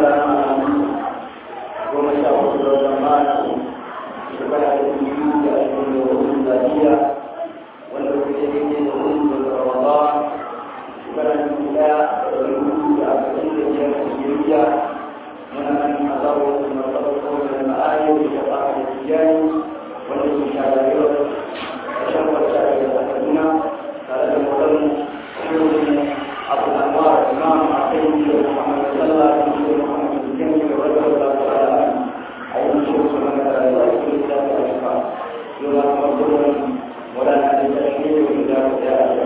ranar goma sha hudu da watan mata shekara da biyu da ashirin da hudu zariya wanda kuma ya daidai da hudu da ramadan shekara da biyu daya da hudu da arba'in da biyar da shiriya muna nan a zawo da matsalaiko da ma'ayoyi da ba da tijani wanda ke shahararwa da shan wata da kaduna tare da mutum shirin abu anwar imam a kai da muhammad sallah da shi muhammad bin da wata da ta'ala a yi shi su mana da rayuwa su da ta shifa yau na kuma kullum wadanda da ta shi ne da ta da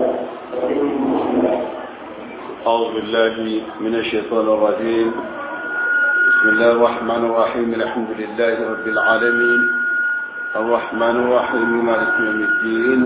ta أعوذ بالله من الشيطان الرجيم بسم الله الرحمن الرحيم الحمد لله رب العالمين الرحمن الرحيم مالك يوم الدين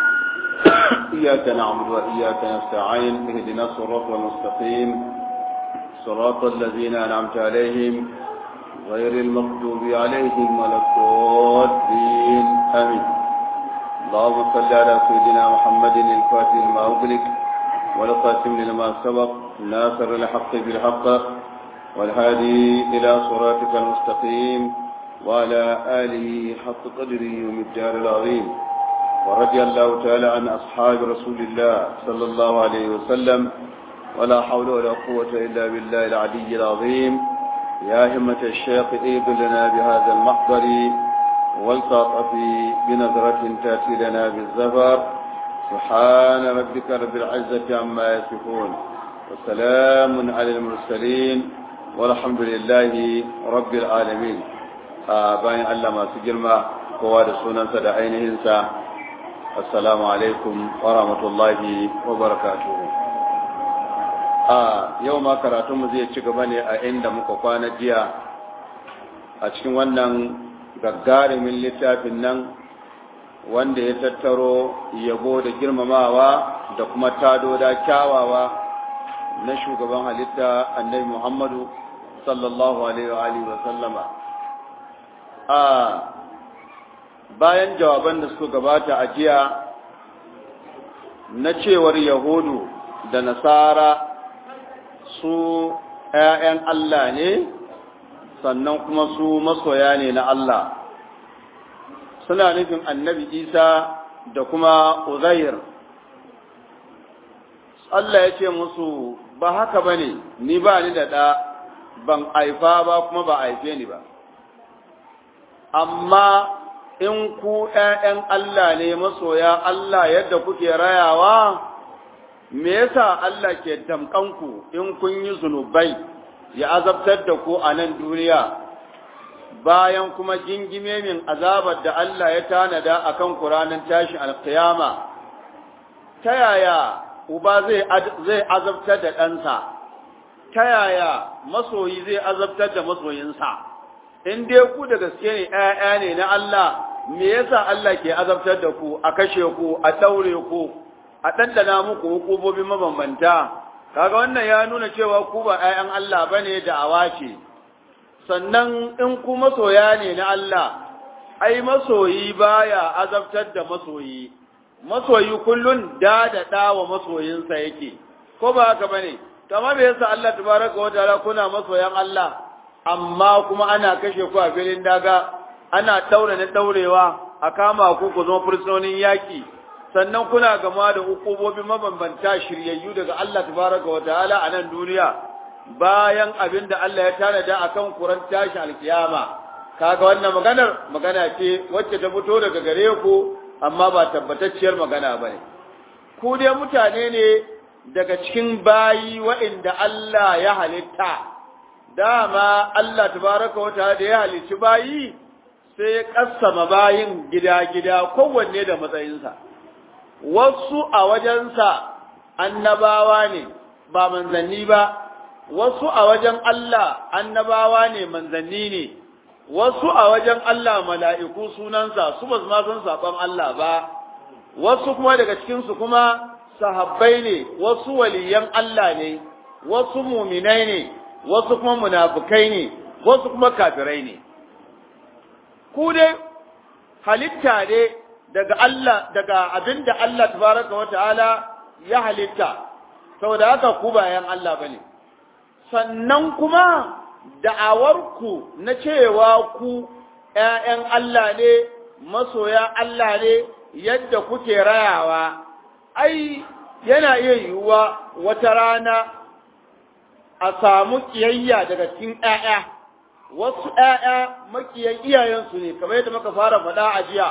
إياك نعبد وإياك نستعين اهدنا الصراط المستقيم صراط الذين أنعمت عليهم غير المغضوب عليهم ولا الضالين آمين اللهم صل على سيدنا محمد الفاتح لما أغلق والقاسم لما سبق ناصر الحق بالحق والهادي إلى صراطك المستقيم وعلى آله حق قدره ومقدار العظيم ورضي الله تعالى عن أصحاب رسول الله صلى الله عليه وسلم ولا حول ولا قوة إلا بالله العلي العظيم يا همة الشيخ ايد لنا بهذا المحضر والتعطف بنظرة تأتي لنا بالزفر سبحان ربك رب العزة عما يصفون وسلام على المرسلين والحمد لله رب العالمين bayan Allah masu girma kowa da sunansa da ainihinsa assalamu alaikum wa rahmatullahi wa barakatuhu a yau ma karatunmu zai ci gaba ne a inda muka kwana jiya a cikin wannan gagarumin littafin nan wanda ya tattaro yabo da girmamawa da kuma tado da kyawawa na shugaban halitta annabi muhammadu sallallahu alaihi wa sallama a bayan jawaban da suka gabata a jiya na cewar yahudu da nasara su ‘ya'yan Allah ne sannan kuma su masoya ne na Allah suna nufin annabi isa da kuma uzair Allah ya ce musu ba haka ba ne ni ba ni da ɗa ban aifa ba kuma ba aife ni ba amma in ku ‘ya'yan Allah ne masoya Allah yadda kuke rayawa, me yasa Allah ke damƙanku in kun yi zunubai ya azabtar da ku a nan duniya, bayan kuma gingime min azabar da Allah ya tanada a kan ranar tashin alkiyama, ta yaya uba zai azabtar da ɗansa, ta yaya masoyi zai azabtar da masoyinsa. in dai ku da gaske ne ‘ya'ya ne na Allah, me yasa Allah ke azabtar da ku, a kashe ku, a ɗaure ku, a ɗanɗana muku hukumomin mabambanta, kaga wannan ya nuna cewa ku ba ‘ya'yan Allah ba ne da awace. Sannan in ku masoya ne na Allah, ai masoyi baya azabtar da masoyi, masoyi kullum da wa masoyinsa yake, ko ba haka ba ne, kama me yasa Allah tabaraka wa ta'ala kuna masoyan Allah, amma kuma ana kashe ku a filin daga ana daure na daurewa a kama ku ku zama fursunonin yaki sannan kuna gama da hukumomin mabambanta shiryayyu daga Allah tabaraka wa ta'ala a nan duniya bayan abin da Allah ya tanada akan kuran tashi alkiyama kaga wannan maganar magana ce wacce ta fito daga gare ku amma ba tabbatacciyar magana bane ku dai mutane ne daga cikin bayi waɗanda Allah ya halitta dama Allah tabaraka wata da ya halicci bayi sai ya kassama bayin gida-gida kowanne da matsayinsa wasu a wajensa annabawa ne ba manzanni ba wasu a wajen Allah annabawa ne manzanni ne wasu a wajen Allah mala'iku sunansa su ba ma san saƙon Allah ba wasu kuma daga cikinsu kuma sahabbai ne wasu waliyan Allah ne wasu muminai ne wasu kuma munafukai ne wasu kuma kafirai ne ku dai halitta ne daga Allah daga abinda Allah tabaraka wa ta'ala ya halitta saboda haka ku bayan Allah bane sannan kuma da'awarku na cewa ku ‘ya'yan Allah ne, masoya Allah ne yadda kuke rayawa, ai, yana iya yiwuwa wata rana a samu ƙiyayya daga cikin ‘ya'ya, wasu ‘ya'ya makiyan iyayensu ne, kamar yadda muka fara faɗa a jiya,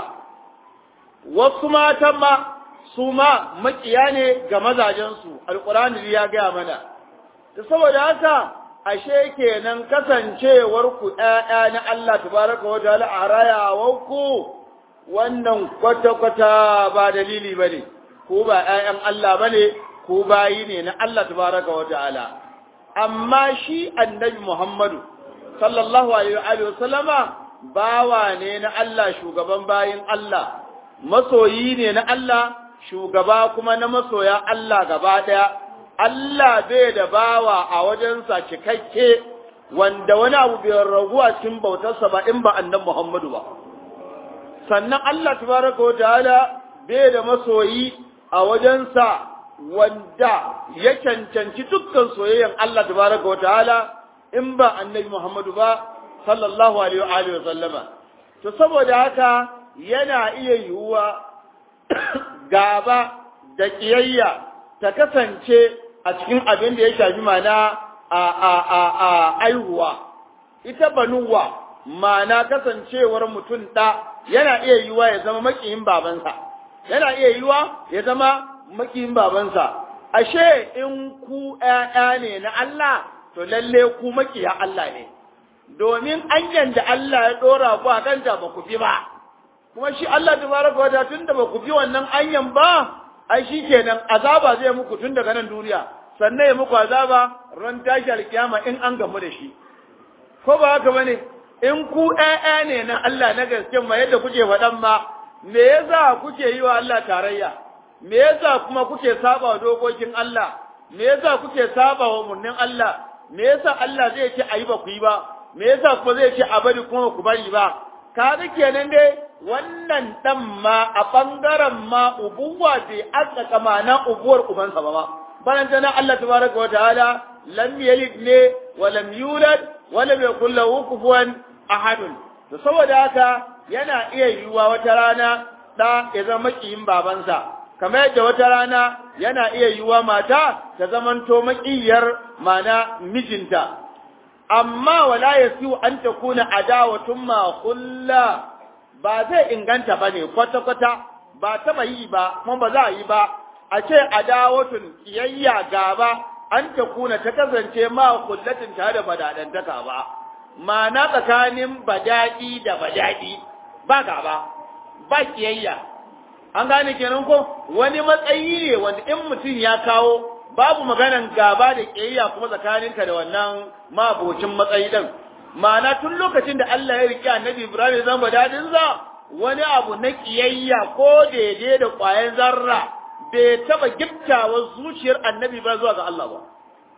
wasu matan ma su ma makiya ne ga mazajensu, alƙur'ani ya gaya mana. Da saboda haka, ashe kenan kasancewar ku ƴaƴa na Allah tabaraka wa ta'ala a rayawar ku wannan kwata-kwata ba dalili bane ko ba ƴaƴan Allah bane ko bayi ne na Allah tabaraka wa ta'ala amma shi annabi Muhammadu sallallahu alaihi wa sallama bawa ne na Allah shugaban bayin Allah masoyi ne na Allah shugaba kuma na masoya Allah gaba daya Allah bai da bawa a wajensa cikakke wanda wani abu bai ragu a cikin bautarsa ba in ba annan Muhammadu ba. Sannan Allah tabaraka wa ta'ala bai da masoyi a wajensa wanda ya cancanci dukkan soyayyan Allah tabaraka wa ta'ala in ba annabi Muhammadu ba sallallahu alaihi wa sallama. To saboda haka yana iya yiwuwa gaba da ƙiyayya ta kasance a cikin abin da ya shafi mana a a a a aihuwa ita banuwa mana kasancewar mutum ɗa yana iya yiwa ya zama makiyin babansa yana iya yiwa ya zama makiyin babansa ashe in ku ƴaƴa ne na Allah to lalle ku makiya Allah ne domin anyan da Allah ya dora ku a kanta ba ku bi ba kuma shi Allah tabaraka wa ta'ala tunda ba ku bi wannan anyan ba ai shi kenan azaba zai muku tun daga nan duniya sannan ya muku azaba ran tashi alkiyama in an gamu da shi ko ba haka bane in ku ƴaƴa ne na Allah na gaske ma yadda kuke faɗan ma me yasa kuke yi wa Allah tarayya me yasa kuma kuke saba wa dokokin Allah me yasa kuke saba wa murnin Allah me yasa Allah zai ce ayi ba ku yi ba me yasa kuma zai ce a bari kuma ku bari ba kaga kenan dai wannan dan ma a bangaren ma ubuwa bai azzaka mana ubuwar ubansa ba ma baranta na Allah tabaraka wa ta'ala lam yalid ne wa lam yulad wa lam yakul lahu kufuwan ahadun to saboda haka yana iya yiwuwa wata rana da ya zama makiyin babansa kamar yadda wata rana yana iya yiwuwa mata ta zamanto makiyar mana mijinta amma wala yasiu an takuna adawatun ma khulla ba zai inganta ba ne kwata-kwata ba taɓa yi ba kuma ba za a yi ba a ce adawatun kiyayya gaba an ta kuna ta kasance ma kullatin tare da badadantaka ba ma'ana tsakanin badaɗi da badaɗi ba gaba ba kiyayya an gane kenan ko wani matsayi ne wanda in mutum ya kawo babu maganan gaba da kiyayya kuma tsakaninka da wannan mabocin matsayi din ma'ana tun lokacin da Allah ya riƙe annabi Ibrahim ya zama dadinsa wani abu na ƙiyayya ko daidai da ƙwayan zarra bai taɓa giftawa zuciyar annabi ba zuwa ga Allah ba.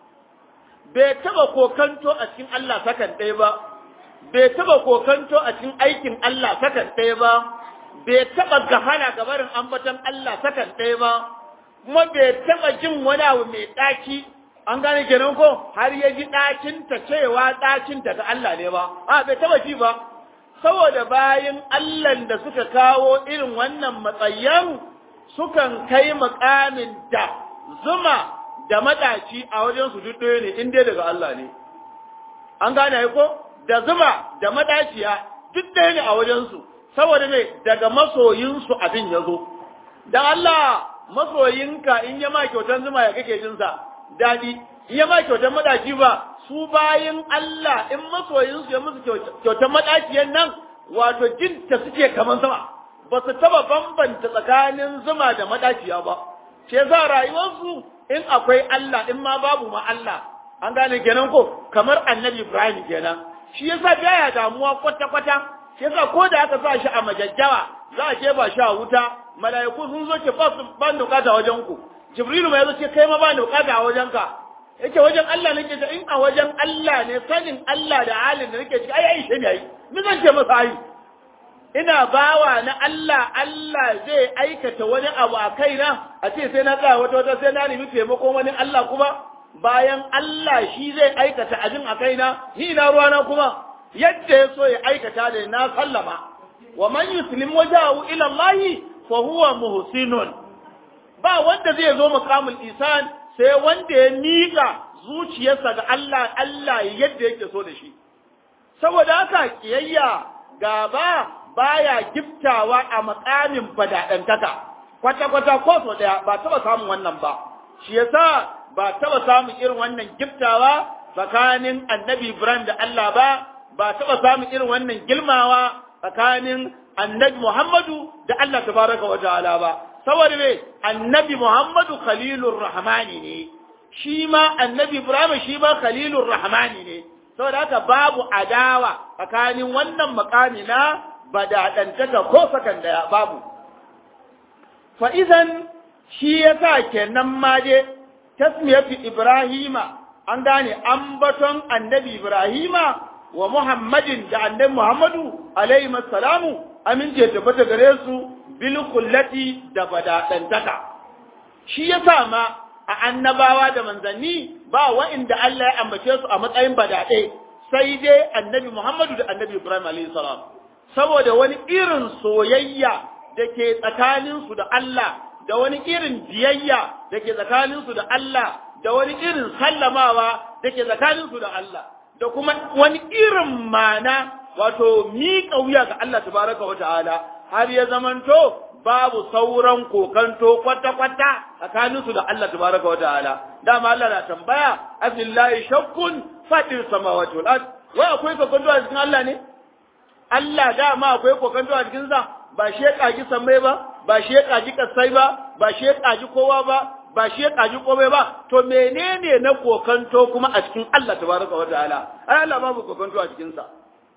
Bai taɓa kokanto a cikin Allah sakan ɗaya ba, bai taɓa kokanto a cikin aikin Allah sakan ɗaya ba, bai taɓa gahana gabarin ambaton Allah sakan ɗaya ba, kuma bai taɓa jin wani abu mai ɗaki an gane kenan ko har ya ji ɗacinta cewa ɗacinta ga Allah ne ba a bai taba ji ba saboda bayan Allah da suka kawo irin wannan matsayan sukan kai makamin da zuma da madaci a wajen su duk ɗaya ne in dai daga Allah ne an gane ko da zuma da madaciya duk ɗaya ne a wajen su saboda me daga masoyinsu abin ya zo dan Allah masoyinka in ya ma kyautan zuma ya kake jinsa daɗi in ya ma kyautar maɗaci ba su bayin Allah in masoyinsu ya musu kyautar maɗaciyan nan wato jin ta suke kamar sama ba su taba bambanta tsakanin zuma da maɗaciya ba ce za rayuwarsu in akwai Allah in ma babu ma Allah an gane kenan ko kamar annabi Ibrahim kenan shi yasa baya damuwa kwata kwata shi yasa ko da aka sa shi a majajjawa za a je ba shi a wuta mala'iku sun zo ce ba su ban bukata wajen ku Jibrilu ma yazo ce kai ma ba ni bukata a wajenka yake wajen Allah nake ta in a wajen Allah ne sanin Allah da halin da nake ciki ai ai shi ne ai ni zan ce masa ai ina bawa na Allah Allah zai aikata wani abu a kaina a ce sai na tsaya wata wata sai na nemi taimakon wani Allah kuma bayan Allah shi zai aikata abin a kaina ni na ruwana kuma yadda ya so ya aikata da na sallama wa man yuslim wajahu ila Allah fa huwa muhsinun ba wanda zai zo maqamul isan sai wanda ya mika zuciyarsa ga Allah Allah yadda yake so da shi saboda haka kiyayya gaba baya giftawa a makamin fadadantaka kwata-kwata ko so daya ba taba samun wannan ba shi yasa ba taba samun irin wannan giftawa tsakanin annabi Ibrahim da Allah ba ba taba samun irin wannan gilmawa tsakanin annabi Muhammadu da Allah tabaraka wa ta'ala ba saboda me annabi Muhammadu khalilur rahmani ne shi ma annabi Ibrahim shi ma khalilur rahmani ne saboda haka babu adawa tsakanin wannan makami na badadantaka ko sakan daya babu fa idan shi yasa kenan ma je tasmiyatu ibrahima an gane ambaton annabi ibrahima wa muhammadin da annabi muhammadu alaihi salamu amince tabbata gare su bil kullati da badadantaka shi yasa ma a annabawa da manzanni ba wa'inda Allah ya ambace su a matsayin badade sai dai annabi muhammadu da annabi ibrahim alaihi salam saboda wani irin soyayya da ke tsakaninsu da Allah da wani irin biyayya da ke tsakaninsu da Allah da wani irin sallamawa da ke tsakaninsu da Allah da kuma wani irin mana wato miƙa wuya ga Allah tabaraka wa ta'ala har ya zamanto babu sauran kokanto kwata-kwata tsakaninsu da Allah tabaraka wa ta'ala dama Allah na tambaya afillahi shakkun fatir samawati wal ard wai akwai kokanto a cikin Allah ne Allah dama akwai kokanto a cikin sa ba shi ya kaji sammai ba ba shi ya kaji kasai ba ba shi ya kaji kowa ba ba shi ya kaji komai ba to menene na kokanto kuma a cikin Allah tabaraka wa ta'ala ai Allah babu kokanto a cikin sa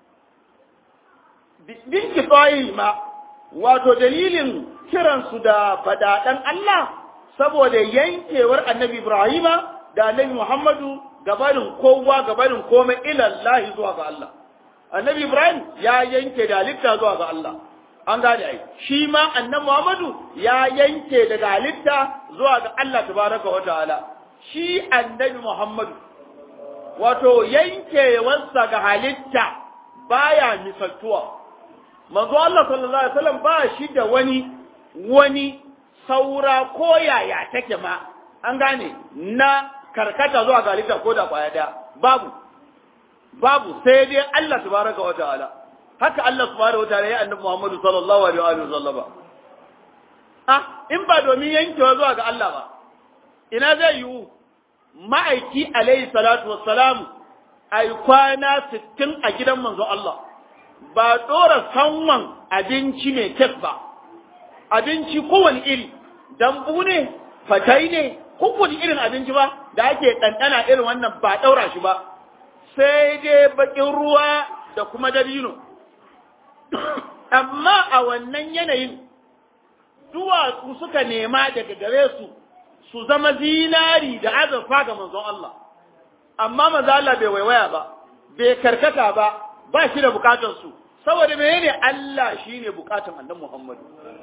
bin kifayi ma wato dalilin kiran su da fadadan Allah saboda yankewar annabi Ibrahima da annabi Muhammadu gabanin kowa gabanin komai ilallahi zuwa ga Allah annabi Ibrahim ya yanke da halitta zuwa ga Allah an gane ai shi ma annabi Muhammadu ya yanke daga halitta zuwa ga Allah tabaraka wa ta'ala shi annabi Muhammadu wato yankewarsa ga halitta baya misaltuwa manzo Allah sallallahu alaihi wasallam ba shi da wani wani saura ko yaya take ma an gane na karkata zuwa ga halitta ko da kwaya daya babu babu sai dai Allah tabaraka wa ta'ala haka Allah subhanahu wa ta'ala ya annabi Muhammadu sallallahu alaihi wa sallama ah in ba domin yankewa zuwa ga Allah ba ina zai yiwu ma'aiki alaihi salatu wassalam ai kwana 60 a gidan manzo Allah ba dora sanwan abinci mai kek ba abinci kowane iri dambu ne fatai ne kowane irin abinci ba da ake ɗanɗana irin wannan ba ɗaura shi ba sai dai baƙin ruwa da kuma dabino amma a wannan yanayin duwatsu suka nema daga gare su su zama zinari da azurfa ga manzon Allah amma maza Allah bai waiwaya ba bai karkata ba ba shi da bukatar su saboda menene Allah shine bukatun annabi Muhammad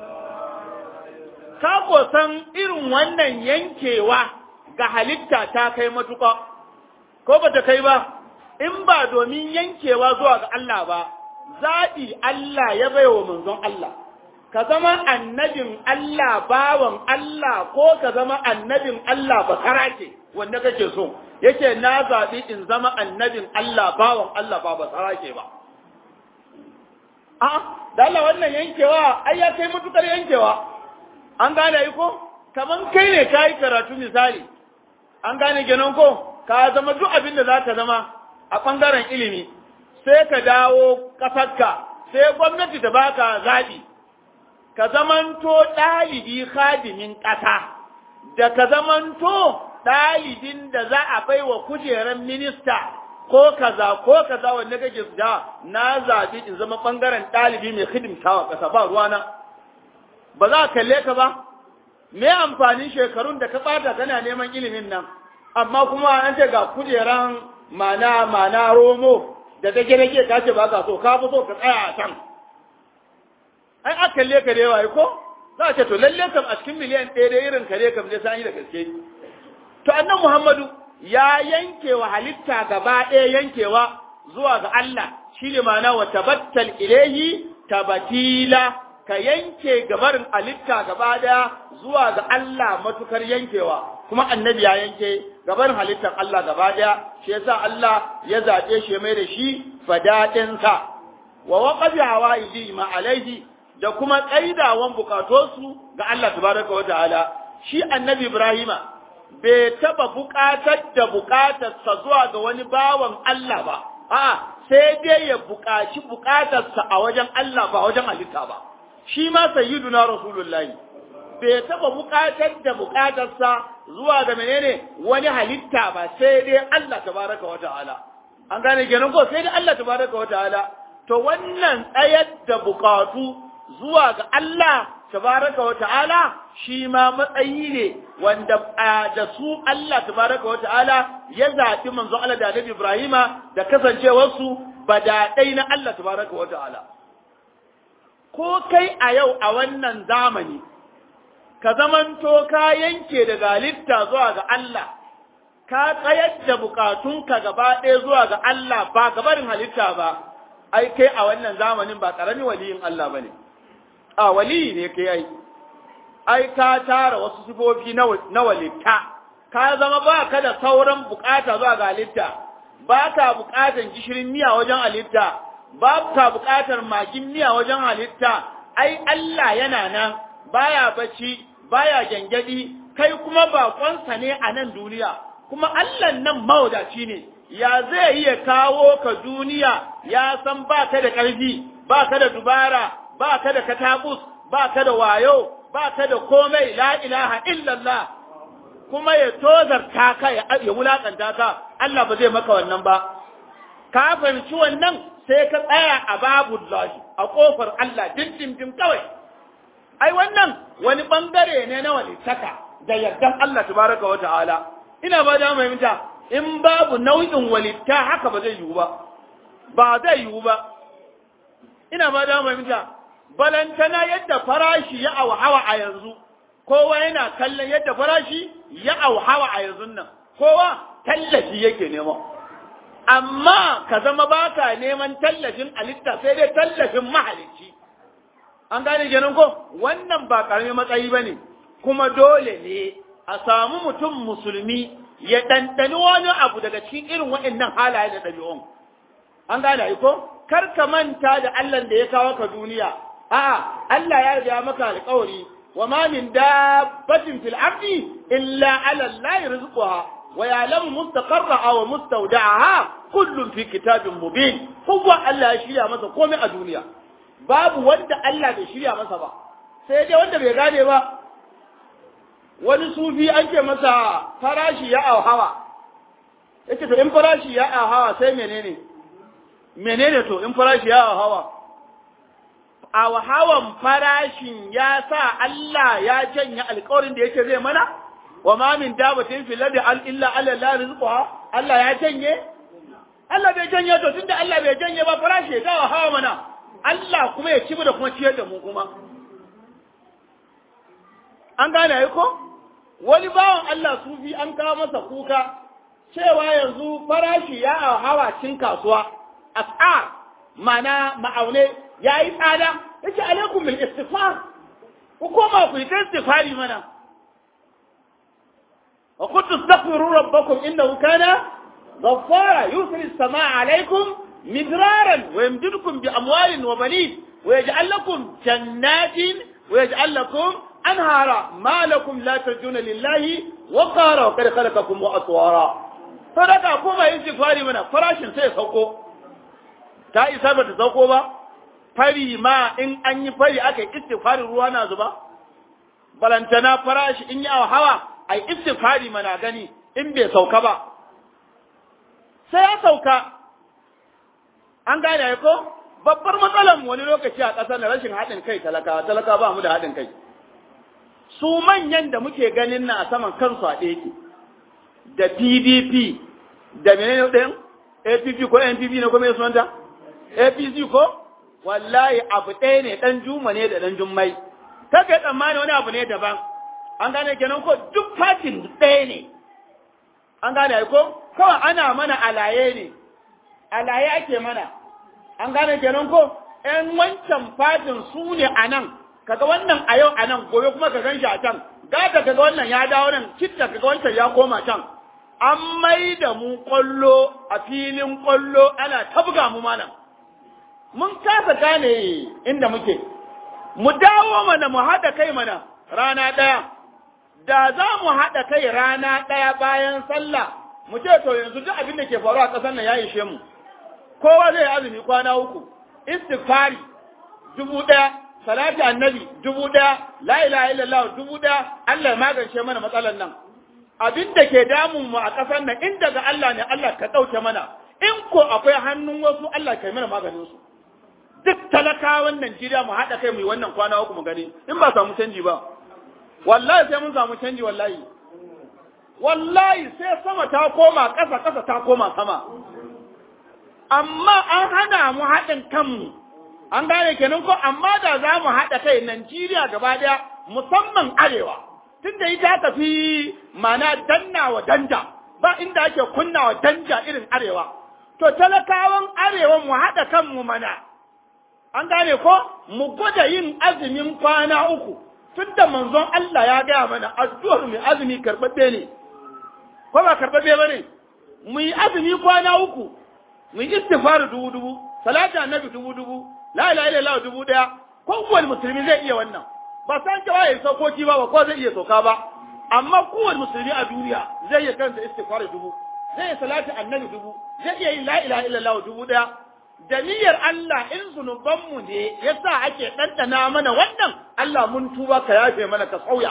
ka ko san irin wannan yankewa ga halitta ta kai matuƙa ko ba ta kai ba in ba domin yankewa zuwa ga Allah ba zaɓi Allah ya bai wa manzon Allah, ka zama annabin Allah bawan Allah ko ka zama annabin Allah bakara ce wanda kake so, yake na zaɓi in zama annabin Allah bawan Allah ba basara ce ba. A, da Allah wannan yankewa, ai ya kai matukar yankewa, an gane yi ko? Kaman kai ne ka yi karatu misali, an gane genon ko, ka zama duk abin da za ka zama a ɓangaren ilimi. sai ka dawo ƙasarka sai gwamnati ta baka zaɓi ka zamanto ɗalibi khadimin ƙasa da ka zamanto ɗalibin da za a bai wa kujerar minista ko kaza ko kaza wanda kake da na zaɓi in zama ɓangaren ɗalibi mai hidimtawa ƙasa ba ruwana ba za a kalle ka ba me amfanin shekarun da ka ɓata kana neman ilimin nan amma kuma an ce ga kujeran mana mana romo da ta gina ke ka ce ba ka so ka fi so ka tsaya a can ai aka kalle ka da yawa ko za a ce to lalle kam a cikin miliyan ɗaya da irin kare kam zai san yi da gaske to annan muhammadu ya yanke wa halitta gaba ɗaya yankewa zuwa ga Allah shi ne ma'ana wa tabattal ilaihi tabatila ka yanke gabarin halitta gaba ɗaya zuwa ga Allah matukar yankewa kuma annabi ya yanke gabarin halittar Allah gaba ɗaya shi yasa Allah ya zaɓe shi mai da shi fadaɗinsa wa waqafi hawaiji ma alaihi da kuma tsaidawan bukatosu ga Allah tabaraka wa ta'ala shi annabi Ibrahima bai taba bukatar da bukatarsa zuwa ga wani bawan Allah ba a'a sai dai ya bukaci bukatarsa a wajen Allah ba wajen halitta ba shi ma sayyiduna rasulullahi bai taba bukatar da bukatarsa zuwa ga menene wani halitta ba sai dai Allah tabaraka wa ta'ala an gane kenan ko sai dai Allah tabaraka wa ta'ala to wannan tsayar da bukatu zuwa ga Allah tabaraka wa ta'ala shi ma matsayi ne wanda da su Allah tabaraka wa ta'ala ya zaɓi manzo Allah da Annabi Ibrahima da kasancewarsu badaɗai na Allah tabaraka wa ta'ala ko kai a yau a wannan zamani ka zamanto ka yanke daga halitta zuwa ga Allah ka tsayar da bukatunka gaba ɗaya zuwa ga Allah ba gabarin halitta ba ai kai a wannan zamanin ba ƙaramin waliyin Allah ba ne a waliyi ne kai ai ai ka tara wasu sifofi na walitta ka zama ba ka da sauran bukata zuwa ga halitta ba ka bukatan gishirin miya wajen halitta ba ka bukatar magin miya wajen halitta ai Allah yana nan baya bacci baya gyangyaɗi kai kuma baƙonsa ne a nan duniya kuma Allah nan mawadaci ne ya zai iya kawo ka duniya ya san ba ka da ƙarfi ba ka da dubara ba ka da katabus ba ka da wayo ba ka da komai la ilaha illallah kuma ya tozarta ka ya wulakanta ka Allah ba zai maka wannan ba ka fahimci wannan sai ka tsaya a babu lahi a kofar Allah dindindin kawai ai wannan wani bangare ne na walittaka da yardan Allah tabaraka wa ta'ala ina ba da mai in babu nau'in walitta haka ba zai yiwu ba ba zai yiwu ba ina ba da mai balantana yadda farashi ya auhawa a yanzu kowa yana kallon yadda farashi ya auhawa a yanzu nan kowa tallafi yake nema amma ka zama baka neman tallafin alitta sai dai tallafin mahalicci an gane kenan ko wannan ba karamin matsayi bane kuma dole ne a samu mutum musulmi ya ɗanɗani wani abu daga cikin irin waɗannan halaye da ɗabi'un an gane ko kar ka manta da Allah da ya kawo ka duniya a'a Allah ya riga maka alƙawari wa ma min dabbatin fil ardi illa ala Allah rizquha wa ya'lamu mustaqarraha wa mustawda'aha kullun fi kitabin mubin kowa Allah ya shirya masa komai a duniya babu wanda Allah bai shirya masa ba sai dai wanda bai gane ba wani sufi an ce masa farashi ya auhawa yace to in farashi ya auhawa sai menene menene to in farashi ya auhawa a hawan farashin ya sa Allah ya janye alƙawarin da yake zai mana wa ma min dabatin fil ardi illa ala la rizquha Allah ya janye Allah bai janye to tunda Allah bai janye ba farashi ya hawa mana Allah kuma ya ci da kuma ciyar da mu kuma an gane ai ko wani bawan Allah sufi an kawo masa kuka cewa yanzu farashi ya hawa cin kasuwa as'ar mana ma'aune ya yi tsada ya ce alaikum bil istighfar ku koma ku yi istighfari mana wa kuntu astaghfiru rabbakum innahu kana ghaffara yusri as-samaa alaykum midraran wa yamdidukum bi amwalin wa banin wa yaj'al lakum jannatin wa yaj'al lakum anhara ma lakum la tarjuna lillahi wa qara wa qad khalaqakum wa atwara sadaka koma yin istighfari mana farashin sai sauko ta isa ba ta sauko ba fari ma in an yi fari aka yi istighfarin ruwa na zuba balantana farashi in yi hawa a yi istighfari mana gani in bai sauka ba sai ya sauka an gane ko babbar matsalar wani lokaci a ƙasar na rashin haɗin kai talaka talaka ba mu da haɗin kai su manyan da muke ganin na a saman kansu a ɗaya da pdp da menene ɗin app ko npp ne ko mai sunanta apc ko wallahi abu ɗaya ne ɗan juma ne da ɗan jummai kaka tsammani wani abu ne daban an gane kenan ko duk fatin ɗaya ne an gane ai ko kawai ana mana alaye ne alaye ake mana an gane kenan ko ƴan wancan fatin su ne a nan kaga wannan a yau a nan gobe kuma ka gan shi a can gata kaga wannan ya dawo nan kitta kaga wancan ya koma can an mai da mu kwallo a filin kwallo ana tabga mu malam mun kasa gane inda muke mu dawo mana mu haɗa kai mana rana ɗaya da za mu haɗa kai rana ɗaya bayan sallah mu ce to yanzu duk abin da ke faruwa a ƙasar nan ya ishe mu kowa zai azumi kwana uku istighfari dubu ɗaya salati annabi dubu ɗaya la ilaha illallah dubu ɗaya Allah ya magance mana matsalar nan abin da ke damun mu a ƙasar nan in daga Allah ne Allah ka ɗauke mana in ko akwai hannun wasu Allah ka yi mana maganin su duk talakawan Najeriya mu haɗa kai mu yi wannan kwana uku mu gani in ba samu canji ba wallahi sai mun samu canji wallahi wallahi sai sama ta koma ƙasa ƙasa ta koma sama amma an hana mu haɗin kanmu an gane kenan ko amma da za mu haɗa kai Najeriya gaba ɗaya musamman arewa tunda ita tafi mana danna wa danja ba inda ake kunna wa danja irin arewa to talakawan arewa mu haɗa kanmu mana an gane ko mu gwada yin azumin kwana uku tunda manzon Allah ya gaya mana addu'ar mai azumi karɓaɓɓe ne ko ba karɓaɓɓe ba ne mu yi azumi kwana uku mu yi istighfar dubu dubu salati annabi dubu dubu la ilaha illallah dubu daya kowane musulmi zai iya wannan ba san cewa ya saukoki ba ba ko zai iya sauka ba amma kowane musulmi a duniya zai iya kanta istighfar dubu zai iya salati annabi dubu zai iya yin la ilaha illallah dubu daya da niyyar Allah in zunubanmu ne yasa ake ɗanɗana mana wannan Allah mun tuba ka yafe mana ka sauya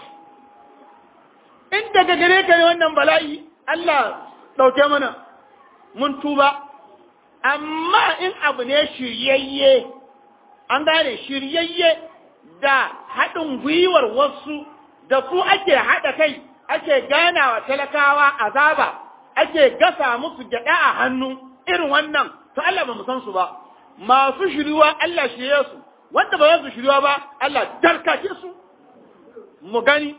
in daga gare ka ne wannan bala'i Allah ɗauke mana mun tuba amma in abu ne shiryayye an gane shiryayye da haɗin gwiwar wasu da su ake haɗa kai ake ganawa talakawa azaba ake gasa musu gyaɗa a hannu irin wannan to Allah ba mu san su ba masu shiriwa Allah shirye su wanda ba su shiriwa ba Allah darkace su mu gani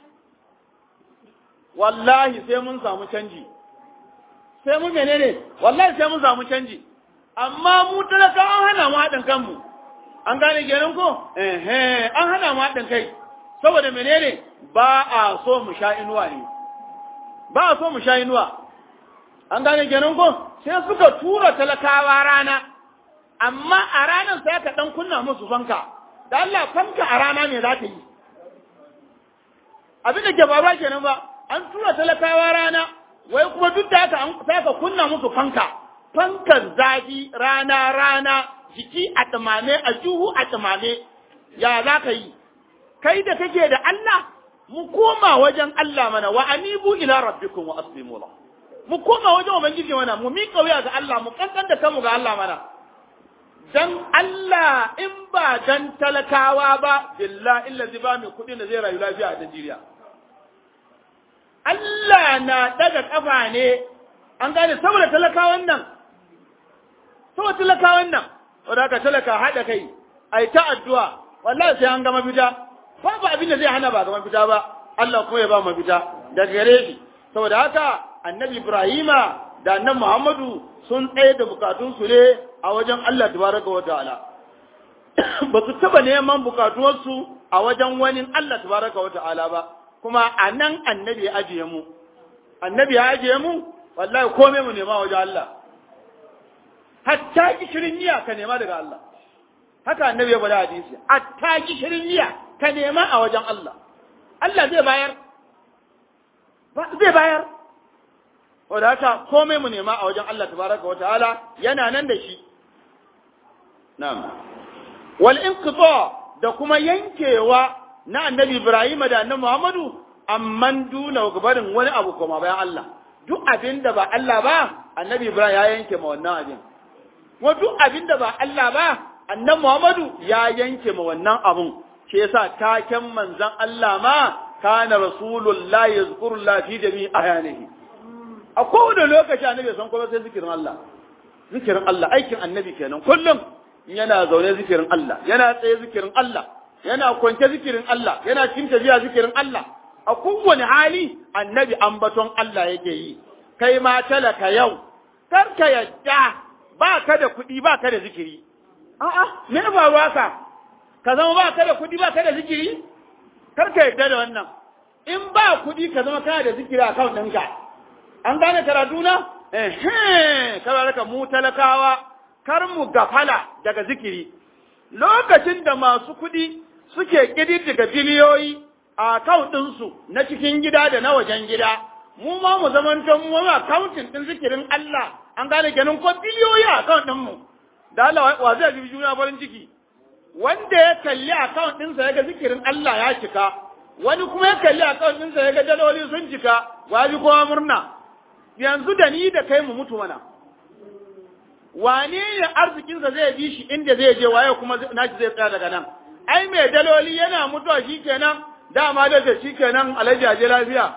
wallahi sai mun samu canji sai mun menene wallahi sai mun samu canji amma mu talaka an hana mu haɗin kanmu an gane kenan ko eh an hana mu haɗin kai saboda menene ba a so mu sha inuwa ne ba a so mu sha inuwa an gane kenan ko sai suka tura talakawa rana amma a ranar sai ka dan kunna musu fanka da Allah fanka a rana me za ta yi abin da ke faruwa kenan ba an tura talakawa rana wai kuma duk da haka sai ka kunna musu fanka fankan zafi rana rana jiki a tsamame a juhu a tsamame ya za ka yi kai da kake da Allah mu koma wajen Allah mana wa anibu ila rabbikum wa aslimu lahu mu koma wajen ubangiji mana mu miƙa wuya ga Allah mu kankan da kanmu ga Allah mana dan Allah in ba dan talakawa ba billahi illazi ba mai kuɗi da zai rayu lafiya a Najeriya Allah na daga kafa ne an gane saboda talakawan nan saboda talakawan nan wanda aka talaka haɗa kai ai ta addu'a wallahi sai an gama fita babu abin da zai hana ba gama fita ba Allah kuma ya ba mu fita daga gare shi saboda haka annabi Ibrahima da annabi Muhammadu sun tsaye da bukatunsu ne a wajen Allah tabaraka wa ta'ala ba su taba neman bukatuwarsu a wajen wani Allah tabaraka wa ta'ala ba kuma a nan annabi ya ajiye mu annabi ya ajiye mu wallahi komai mu nema wajen Allah hatta gishirin niyya ka nema daga Allah haka annabi ya bada hadisi hatta gishirin niyya ka nema a wajen Allah Allah zai bayar zai bayar wadda haka komai mu nema a wajen Allah tabaraka wa ta'ala yana nan da shi na'am wal inqita da kuma yankewa na annabi Ibrahim da annabi Muhammadu amman duna gabarin wani abu kuma bayan Allah duk abin da ba Allah ba annabi Ibrahim ya yanke ma wannan abin wa duk abin da ba Allah ba annabi Muhammadu ya yanke ma wannan abun shi yasa taken manzon Allah ma kana rasulullahi yazkurullah fi jami'i ayanihi a kowane lokaci annabi san kuma sai zikirin Allah zikirin Allah aikin annabi kenan kullum yana zaune zikirin Allah yana tsaye zikirin Allah yana kwance zikirin Allah yana cin tafiya zikirin Allah a kowane hali annabi ambaton Allah yake yi kai ma talaka yau kar ka yadda ba ka da kuɗi ba ka da zikiri a'a me ya faru haka ka zama ba ka da kuɗi ba ka da zikiri kar ka yadda da wannan in ba kuɗi ka zama kana da zikiri a kan ɗinka an gane karatu na eh kar ka mu talakawa kar mu gafala daga zikiri lokacin da masu kuɗi suke ƙididdiga biliyoyi a account ɗinsu na cikin gida da na wajen gida mu ma mu zamanto mu ma accounting ɗin zikirin Allah an gane kenan ko biliyoyi a account ɗinmu da Allah wa zai ji juna farin ciki wanda ya kalli account ɗinsa ya ga zikirin Allah ya cika wani kuma ya kalli account ɗinsa ya ga daloli sun cika wa ji kowa murna yanzu da ni da kai mu mutu mana wane ne arzikinsa zai bi shi inda zai je waye kuma nashi zai tsaya daga nan ai mai daloli yana mutuwa shikenan dama da ce shikenan alhaji aje lafiya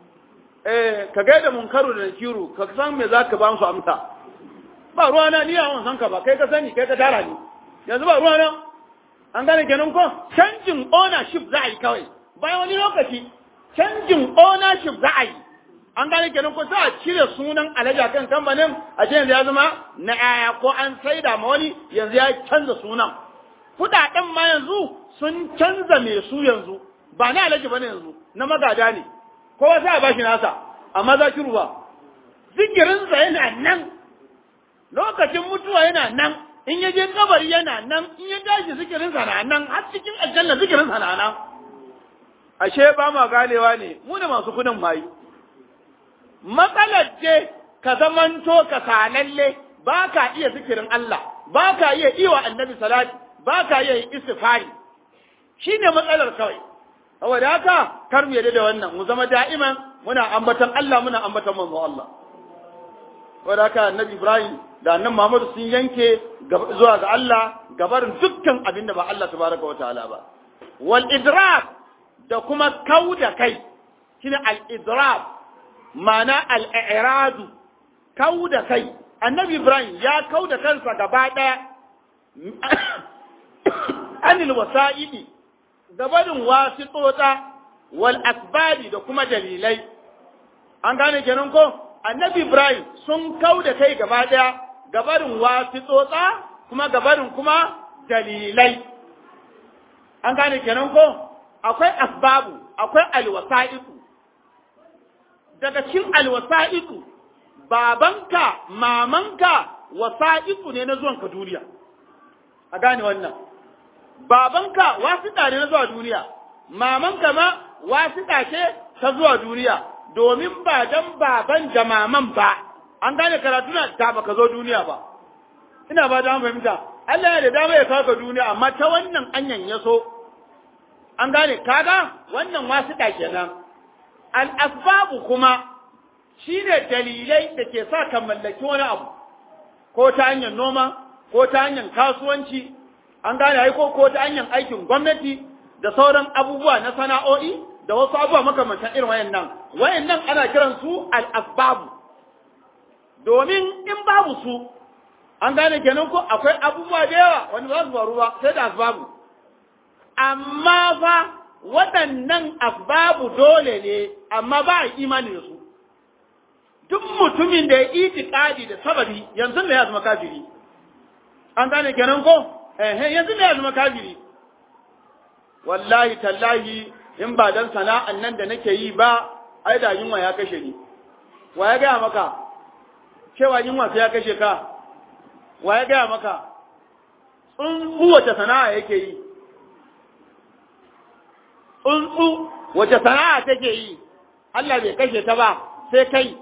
eh ka gaida munkaru da nakiru ka san me zaka ba su amsa ba ruwana ni a san ka ba kai ka sani kai ka tara ni yanzu ba ruwana an gane kenan ko canjin ownership za a yi kawai bayan wani lokaci canjin ownership za a yi an gane kenan ko sai a cire sunan alaja kan kamfanin a ce yanzu ya zama na yaya ko an saida ma wani yanzu ya canza sunan kudaden ma yanzu sun canza mai su yanzu ba na alaji bane yanzu na magada ne kowa sai a bashi nasa amma za ki ruwa zikirinsa yana nan lokacin mutuwa yana nan in ya je kabari yana nan in ya tashi zikirinsa na nan har cikin aljanna zikirinsa na nan ashe ba ma ganewa ne mu da masu kudin mayi matsalar ce ka zamanto ka salalle ba ka iya zikirin Allah ba ka iya iwa annabi salati ba ka iya yin istifari shi ne matsalar kawai saboda haka kar mu yadda da wannan mu zama da'iman muna ambatan Allah muna ambatan manzo Allah saboda haka annabi Ibrahim da annabi Muhammad sun yanke zuwa ga Allah gabarin dukkan abin da ba Allah tabaraka wa ta'ala ba wal idrak da kuma kauda kai shine al idrak ma'ana al'iradu kau da kai, annabi Ibrahim ya kau da kansa gaba ɗaya, anil wasa'idi, gabanin wasu tsotsa, wal asbadi da kuma dalilai. An gane kenan ko? Annabi Ibrahim sun kau da kai gaba ɗaya, gabarin wasu tsotsa, kuma gabarin kuma dalilai. An gane kenan ko? Akwai asbabu, akwai alwasa'iku. daga cikin alwasa'iku babanka mamanka wasa'iku ne na zuwanka duniya a gane wannan babanka wasiƙa ne na zuwa duniya mamanka ma wasiƙa ce ta zuwa duniya domin ba dan baban da maman ba an gane karatu na da baka zo duniya ba ina ba da fahimta Allah ya da dama ya kawo ka duniya amma ta wannan anyan ya so an gane kaga wannan wasiƙa kenan al'asbabu kuma shi ne dalilai da ke sa ka mallaki wani abu, ko ta hanyar noma, ko ta hanyar kasuwanci, an gane haiko ko ta hanyar aikin gwamnati da sauran abubuwa na sana'o'i da wasu abubuwa makamantan irin wayan nan. Wayan nan ana kiran su al'asbabu. Domin in babu su, an gane kenan ko akwai abubuwa da yawa wani ba su faru ba sai da asbabu. Amma fa waɗannan asbabu dole ne amma ba a imani da su duk mutumin da ya itikadi da sababi yanzu ne ya zama kafiri an gane kenan ko eh yanzu ne ya zama kafiri wallahi tallahi in ba dan sana'an nan da nake yi ba ai da yunwa ya kashe ni wa ya gaya maka cewa yunwa sai ya kashe ka wa ya gaya maka tsuntsu wace sana'a yake yi tsuntsu wace sana'a take yi Allah bai kashe ta ba sai kai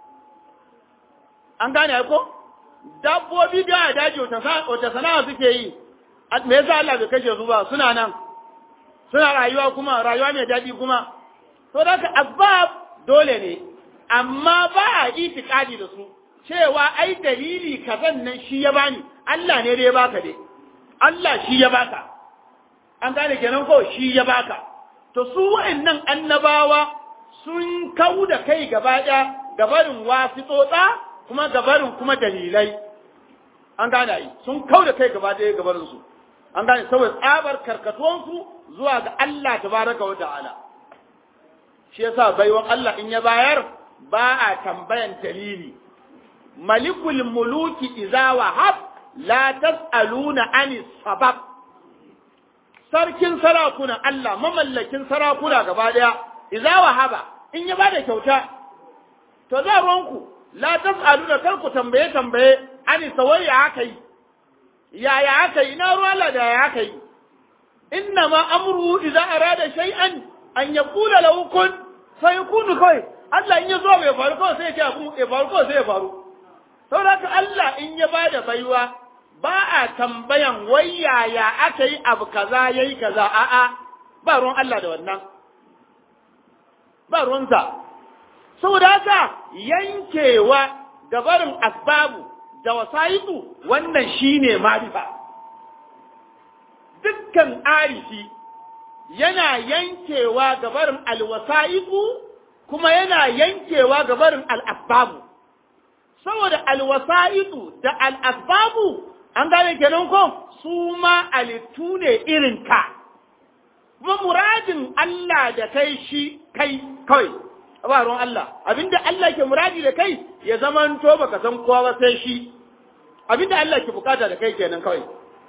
an gane ko dabbobi da a daji wace sana'a suke yi me yasa Allah bai kashe su ba suna nan suna rayuwa kuma rayuwa mai daɗi kuma to da ka asbab dole ne amma ba a itikadi da su cewa ai dalili kazan nan shi ya bani Allah ne da ya baka dai Allah shi ya baka an gane kenan ko shi ya baka to su wa'annan annabawa sun kau da kai gaba ɗaya gabarin wasitsotsa kuma gabarin kuma dalilai an gane yi sun kau da kai gaba ɗaya gabarin su an gane saboda tsabar karkatuwansu zuwa ga Allah tabaraka wa ta'ala shi yasa baiwan Allah in ya bayar ba a tambayan dalili malikul muluki iza wahab la tas'aluna ani sabab sarkin sarakuna Allah mamallakin sarakuna gaba daya iza wahaba in ya bada kyauta to za ruwanku la tas'aluna kar ku tambaye tambaye ani sawai ya aka yi yaya aka yi na ruwa Allah da ya aka yi inna ma amru idza arada shay'an an yaqula lahu kun fayakunu kai Allah in ya zo bai faru kawai sai ya ce abu ya faru kawai sai ya faru saboda haka Allah in ya bada baiwa ba a tambayan wai yaya aka yi abu kaza yayi kaza a'a ba ruwan Allah da wannan ba ruwansa saboda haka yankewa gabarin asbabu da wasa'iku wannan shine marifa dukkan arifi yana yankewa gabarin alwasa'iku kuma yana yankewa gabarin al'asbabu saboda alwasa'iku da al'asbabu an gane kenan ko su ma alittu ne irin ka kuma muradin Allah da kai shi kai kawai ba ruwan Allah abinda Allah ke muradi da kai ya zamanto baka san kowa ba sai shi abinda Allah ke bukata da kai kenan kawai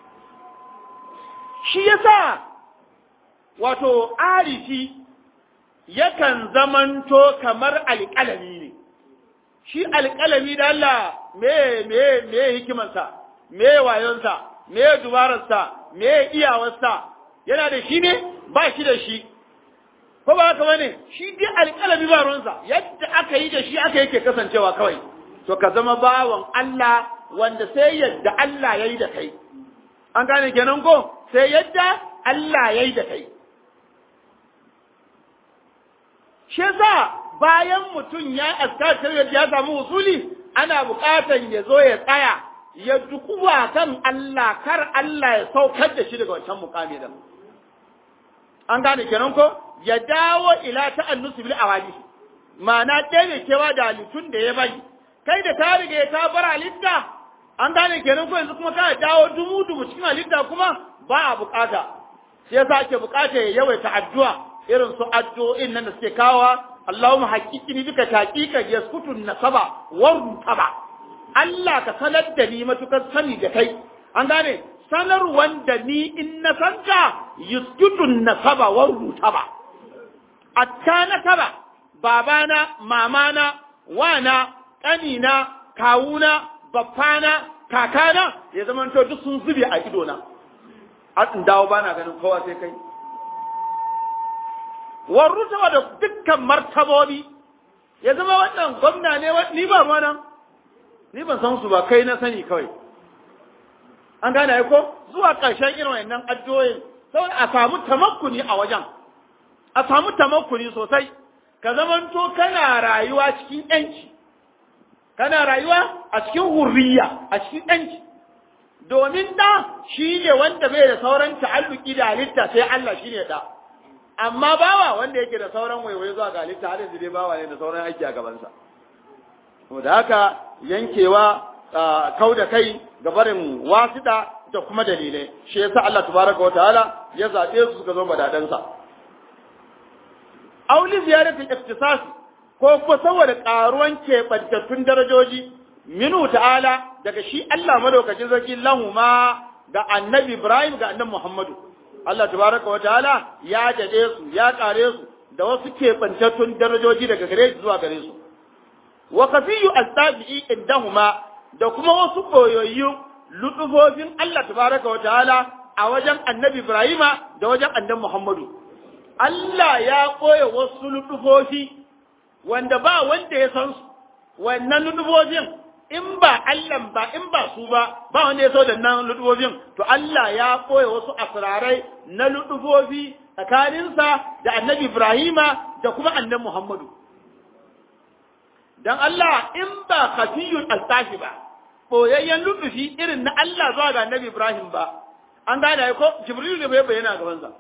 shi yasa wato arifi yakan zamanto kamar alƙalami ne shi alƙalami da Allah me me me hikimarsa me wayonsa me dubararsa me iyawarsa yana da shi ne ba shi da shi ko ba haka bane shi dai alƙalami ba ruwansa yadda aka yi da shi aka yake kasancewa kawai to ka zama bawan Allah wanda sai yadda Allah ya yi da kai an gane kenan ko sai yadda Allah ya yi da kai shi yasa bayan mutum ya askatar yadda ya samu usuli ana buƙatan ya zo ya tsaya ya dukuwa kan Allah kar Allah ya saukar da shi daga wancan mukami da an gane kenan ko ya dawo ila ta'annusu bil awali ma'ana ɗaya kewa da halittun da ya bari kai da ta riga ta bar halitta an gane kenan ko yanzu kuma ka dawo dumu dumu cikin halitta kuma ba a bukata sai yasa ake bukata ya yawaita addu'a irin su addu'o'in nan da suke kawa Allahumma haqiqini bika taqiqa yaskutu nasaba wa taba Allah ka sanar da ni matukar sani da kai an gane sanar wanda ni in na santa yaskutu nasaba wa taba atta na taba babana mamana wana ƙanina kawuna baffana kakana ya zamanto duk sun zube a idona an dawo bana ganin kowa sai kai warruta da dukkan martabobi ya zama wannan gwamna ne ni ba ruwa nan ni ban san su ba kai na sani kawai an gane ai ko zuwa ƙarshen irin wannan addu'o'in saboda a samu tamakkuni a wajen a samu tamakkuni sosai ka zamanto kana rayuwa cikin yanci kana rayuwa a cikin hurriya a cikin yanci domin da shi ne wanda bai da sauran ta'alluki da halitta sai Allah shi ne da amma bawa wanda yake da sauran waiwaye zuwa ga halitta har yanzu dai bawa ne da sauran aiki a gabansa da haka yankewa kau da kai ga barin wasida da kuma dalilai shi yasa Allah tabaraka wa ta'ala ya zabe su suka zo badadansa auli ziyarati iktisasi ko kuma saboda karuwan keɓantattun darajoji minu ta'ala daga shi Allah madaukakin sarki lahuma ga annabi Ibrahim ga annabi Muhammadu Allah tabaraka wa ta'ala ya dade su ya kare su da wasu keɓantattun darajoji daga gare su zuwa gare su wa kafiyu astabi'i indahuma da kuma wasu koyoyi lutufofin Allah tabaraka wa ta'ala a wajen annabi Ibrahima da wajen annabi Muhammadu Allah ya koya wasu lutufofi wanda ba wanda ya san su wannan lutufofin in ba Allah ba in ba su ba ba wanda ya so da nan lutufofin to Allah ya koya wasu asrarai na lutufofi tsakaninsa da annabi Ibrahima da kuma annabi Muhammadu dan Allah in ba khafiyul altashi ba boyayyen lutufi irin na Allah zuwa ga annabi Ibrahim ba an gane ko Jibril ne bai bayyana gaban sa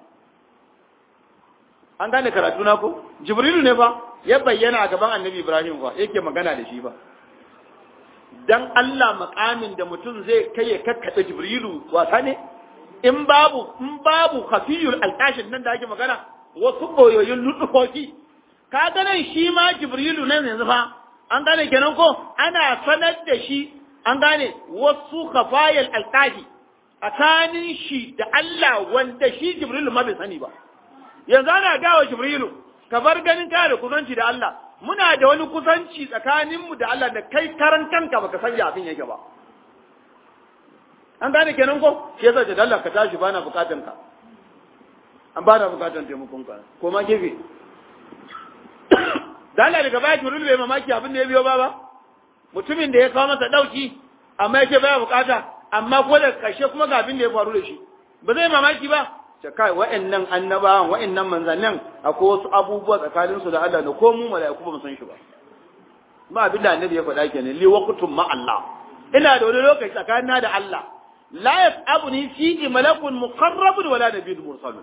an gane karatu na ko Jibril ne ba ya bayyana a gaban annabi Ibrahim ba yake magana da shi ba dan Allah makamin da mutum zai kai ya kakkaɓe Jibrilu wasa ne in babu in babu khafiyul altashin nan da ake magana wasu boyoyin lutufofi ka nan shi ma jibrilu nan yanzu fa an gane kenan ko ana sanar da shi an gane wasu khafayal alqahi tsakanin shi da Allah wanda shi jibrilu ma bai sani ba yanzu ana gawa jibrilu ka bar ganin ka da kusanci da Allah muna da wani kusanci tsakaninmu da Allah da kai karan kanka baka san ya abin yake ba an gane kenan ko shi yasa da Allah ka tashi bana bukatan ka an bana bukatan taimakon ka ko ma gefe da Allah daga baya turul bai mamaki abin da ya biyo ba ba mutumin da ya kawo masa dauki amma yake baya bukata amma ko da kashe kuma ga abin da ya faru da shi ba zai mamaki ba ta kai wa'annan annabawan wa'annan manzannin akwai wasu abubuwa tsakanin su da Allah da ko mu mala'iku ba mu san shi ba ba abin da annabi ya faɗa kenan li waqtum ma Allah ina da wani lokaci tsakanina da Allah la yas'abuni fi malakun muqarrabun wala nabiyyun mursalun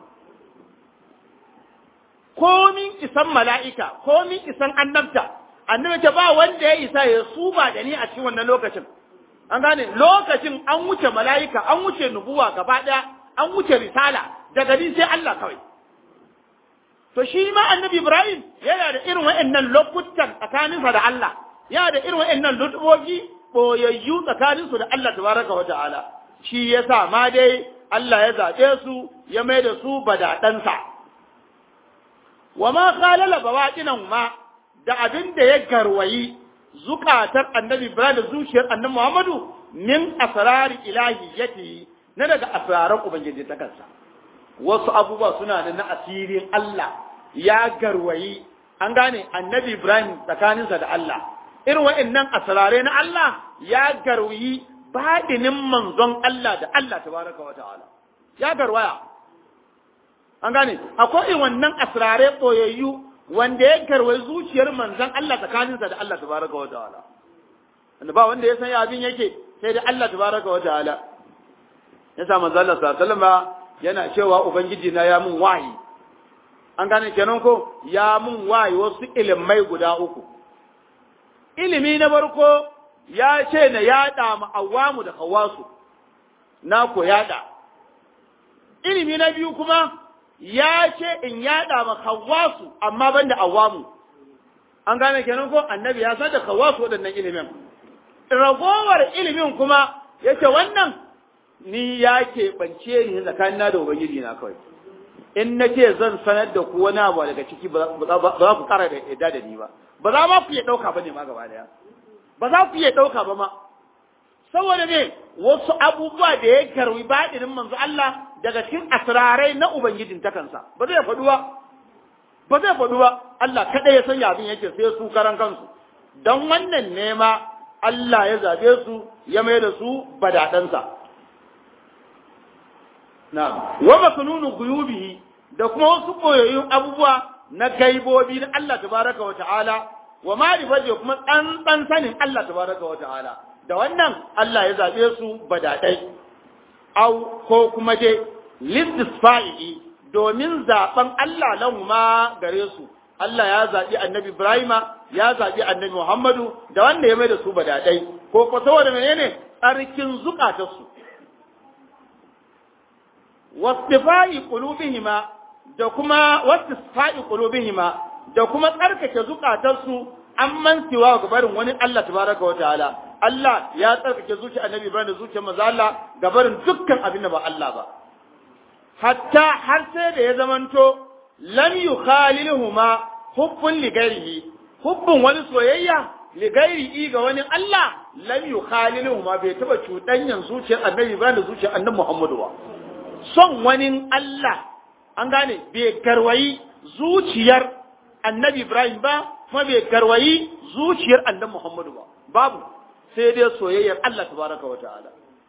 komin isan mala'ika komin isan annabta annabi ta ba wanda ya isa ya suba da ni a cikin wannan lokacin an gane lokacin an wuce mala'ika an wuce nubuwa gaba ɗaya an wuce risala daga ni sai Allah kawai to shi ma annabi Ibrahim yana da irin wa'annan lokutan tsakaninsa da Allah yana da irin wa'annan lutubogi boyayyu tsakaninsu da Allah tabaraka wa ta'ala shi yasa ma dai Allah ya zaɓe su ya mai da su badaɗansa wa ma khalala bawaqinan ma da abin da ya garwayi zukatar annabi Ibrahim da zuciyar annabi Muhammadu min asrari ilahiyyati na daga asraran ubangiji ta kansa wasu abubuwa suna da na asirin Allah ya garwayi an gane annabi Ibrahim tsakaninsa da Allah irin wa'annan asrare na Allah ya garwayi baɗinin manzon Allah da Allah tabaraka wa ta'ala ya garwaya an gane akwai wannan asrare boyayyu wanda ya garwayi zuciyar manzon Allah tsakaninsa da Allah tabaraka wa ta'ala wanda ba wanda ya san abin yake sai da Allah tabaraka wa ta'ala yasa manzon Allah sallallahu alaihi wasallam yana cewa Ubangiji na ya mun wayi, an gane kenan ko ya mun wayi wasu ilimai guda uku. Ilimi na farko ya ce na yaɗa ma'awamu da hawasu, na ko yaɗa. Ilimi na biyu kuma ya ce in yaɗa ma hawasu amma ban da awamu. An gane kenan ko annabi ya san da hawasu waɗannan ilimin. Ragowar ilimin kuma ya ce wannan ni ya keɓance ni tsakanina da Ubangiji na kawai. In na ce zan sanar da ku wani abu daga ciki ba za ku ƙara da yadda da ni ba. Ba za ma ku iya ɗauka ba ne ma gaba ɗaya. Ba za ku iya ɗauka ba ma. Saboda ne wasu abubuwa da ya karwi baɗinin manzo Allah daga cikin asirarai na Ubangijin ta kansa. Ba zai faɗu ba. Ba zai faɗu ba. Allah kaɗai ya sanya abin yake sai su karan kansu. Don wannan nema Allah ya zaɓe su ya mai da su badaɗansa. wa makununu guyubihi da kuma wasu koyoyin abubuwa na gaibobi na Allah tabaraka wa ta'ala wa ma'rifati kuma tsantsan sanin Allah tabaraka wa ta'ala da wannan Allah ya zabe su badadai au ko kuma dai listisfa'i domin zaben Allah lahu ma gare su Allah ya zaɓi annabi Ibrahima ya zaɓi annabi Muhammadu da wanda ya mai da su badadai ko ko saboda menene tsarkin zukatarsu wastifai qulubihima da kuma wastifai qulubihima da kuma tsarkake zukatarsu amman siwa ga barin wani Allah tabaraka wa ta'ala Allah ya tsarkake zuciyar Annabi Ibrahim da zuciyar manzo Allah ga barin dukkan abin da ba Allah ba hatta har sai da ya zamanto lam yukhaliluhuma hubbun li ghairihi hubbun wani soyayya li ghairihi ga wani Allah lam yukhaliluhuma bai taba cudanyan zuciyar Annabi Ibrahim da zuciyar Annabi Muhammadu ba son wani Allah an gane bai garwayi zuciyar annabi Ibrahim ba kuma bai garwayi zuciyar annabi Muhammadu ba babu sai dai soyayyar Allah tabaraka wa ta'ala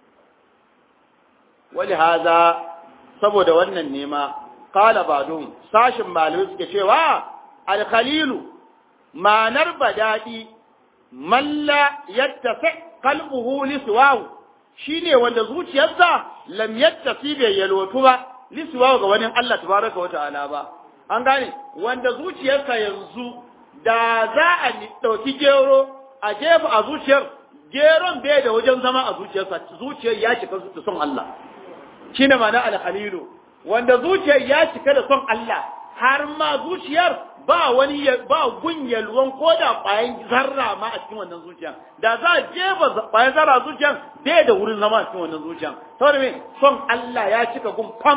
wali haza saboda wannan nema qala ba'dum sashin malamai suke cewa al-khalilu manar badadi man la yattasi qalbuhu li siwahu shine wanda zuciyarsa lam yattasi bai yalwatu ba lisuwa ga wani Allah tabaraka wa ta'ala ba an gane wanda zuciyarsa yanzu da za a dauki gero a jefa a zuciyar geron bai da wajen zama a zuciyarsa zuciyar ya cika da son Allah shine ma'ana al-khalilu wanda zuciyar ya cika da son Allah har ma zuciyar ba wani ba gunyalwan ko da ƙwayan zarra ma a cikin wannan zuciya da za a jefa ƙwayan zarra zuciyan bai da wurin zama a cikin wannan zuciyan saboda me son Allah ya cika gun fam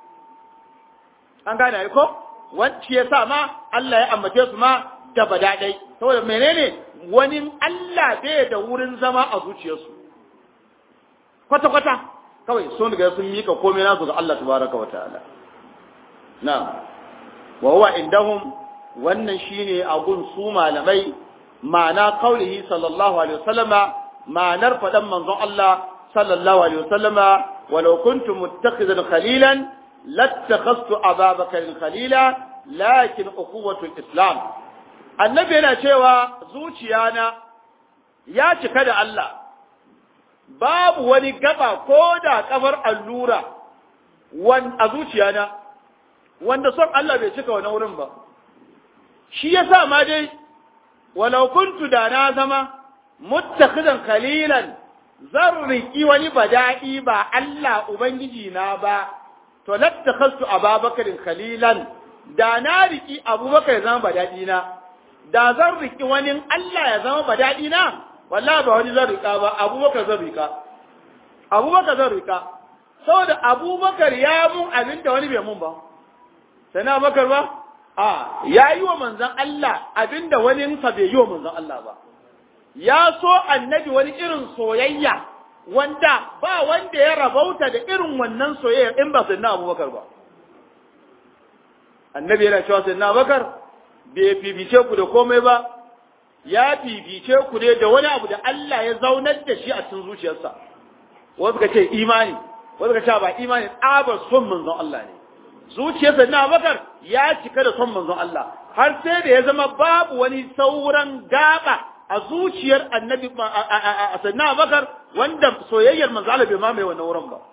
an gane ai ko wacce ya sa ma Allah ya ambace su ma da badadai saboda menene wani Allah bai da wurin zama a zuciyarsu kwata kwata kawai sun riga sun mika komai nasu ga Allah tabaraka wa ta'ala na'am wa huwa indahum wannan shine abun su malamai ma'ana kaulihi sallallahu alaihi wasallama ma'anar fadan manzon Allah sallallahu alaihi wasallama walau kuntu muttakhidan khalilan lattakhadtu ababakar khalila lakin ukhuwatu islam annabi yana cewa zuciyana ya cika da Allah babu wani gaba ko da kafar allura wan a zuciyana wanda son Allah bai cika wani wurin ba shi yasa ma dai walau kuntu da na zama muttakhidan khalilan zan riki wani bada'i ba Allah ubangiji na ba to lattakhastu ababakarin khalilan da na riki abubakar ya zama bada'i na da zan riki wani Allah ya zama bada'i na wallahi ba wani zan rika ba abubakar zan rika abubakar zan rika saboda abubakar ya mun abin da wani bai mun ba sai na bakar ba a ya yi wa manzan Allah abinda wani sa bai yi wa manzan Allah ba ya so annabi wani irin soyayya wanda ba wanda ya rabauta da irin wannan soyayya in ba sai na abubakar ba annabi yana cewa sai na abubakar bai fifice ku da komai ba ya fifice ku ne da wani abu da Allah ya zaunar da shi a cikin zuciyarsa wasu ka ce imani wasu ka ce ba imani tsabar son manzon Allah ne zuciyarsa na bakar ya cika da son manzon Allah har sai da ya zama babu wani sauran gaba a zuciyar annabi a sanna bakar wanda soyayyar manzon Allah bai mamaye wannan wurin ba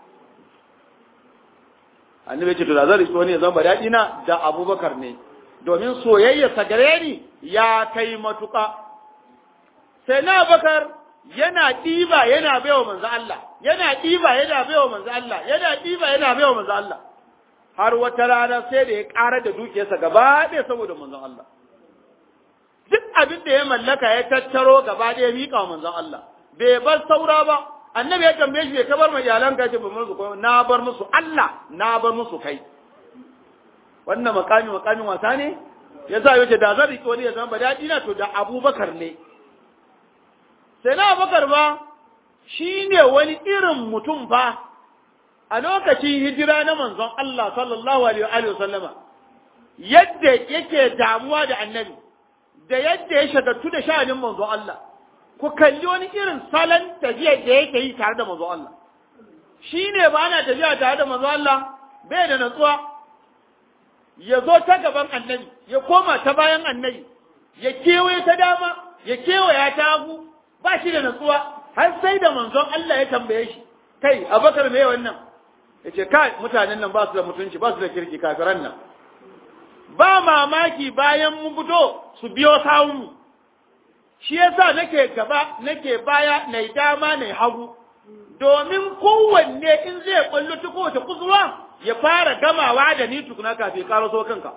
annabi ce to da zai wani ya zama daɗi na da abubakar ne domin soyayyar sa gare ni ya kai matuƙa sai na bakar yana ɗiba yana baiwa manzon Allah yana ɗiba yana baiwa manzon Allah yana ɗiba yana baiwa manzon Allah har wata rana sai da ya ƙara da dukiyarsa gaba ɗaya saboda manzon Allah. Duk abin da ya mallaka ya tattaro gaba ɗaya miƙa wa manzon Allah. Bai bar saura ba, annabi ya tambaye shi ka bar ma iyalanka ce ba musu komai na bar musu Allah na bar musu kai. Wannan makami makamin wasa ne? Ya sa yace da zan riƙe wani ya zama daɗi na to da Abubakar ne. Sai na Abubakar ba shi ne wani irin mutum fa a lokacin hijira na manzon Allah sallallahu alaihi wa sallama yadda yake damuwa da annabi da yadda ya shagaltu da sha'anin manzon Allah ku kalli wani irin salon tafiya da yake yi tare da manzon Allah shi ne ba ana tafiya tare da manzon Allah bai da natsuwa ya zo ta gaban annabi ya koma ta bayan annabi ya kewaye ta dama ya kewaya ta hagu ba shi da natsuwa har sai da manzon Allah ya tambaye shi kai abakar me wannan ya ce kai mutanen nan ba su da mutunci ba su da kirki kafiran nan ba mamaki bayan mun fito su biyo sawunmu shi yasa nake gaba nake baya na dama na hagu domin kowanne in zai kwallo ta kowace kusurwa ya fara gamawa da ni tukuna kafin karaso kanka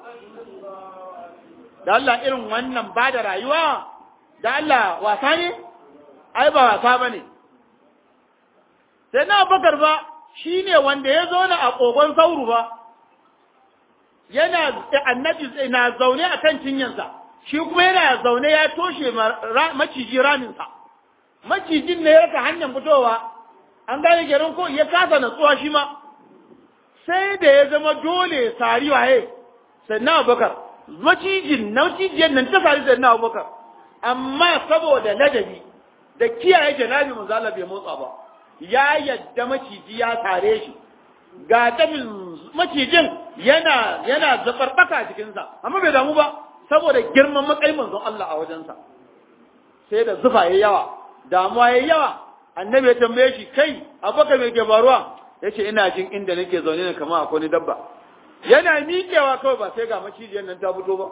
da Allah irin wannan ba da rayuwa da Allah wasa ne ai ba wasa ba ne sai na bakar ba shi ne wanda ya zo na a ƙogon sauru ba, yana annabi na zaune a kan cinyansa, shi kuma yana zaune ya toshe maciji raminsa, macijin ne ya raka hanyar fitowa, an gane gerin ko ya kasa natsuwa shi ma, sai da ya zama dole sari waye, sannan abubakar, macijin na macijiyar nan ta sari sannan abubakar, amma saboda ladabi da kiyaye janabi manzala bai motsa ba. ya yadda maciji ya tare shi ga tabin macijin yana yana zabarbaka a jikinsa amma bai damu ba saboda girman matsayin manzon Allah a wajensa sai da zufa yayi yawa damuwa yayi yawa annabi ya tambaye shi kai abaka me ke faruwa yace ina jin inda nake zaune ne kamar akwai dabba yana miƙewa kawai ba sai ga macijiyar nan ta fito ba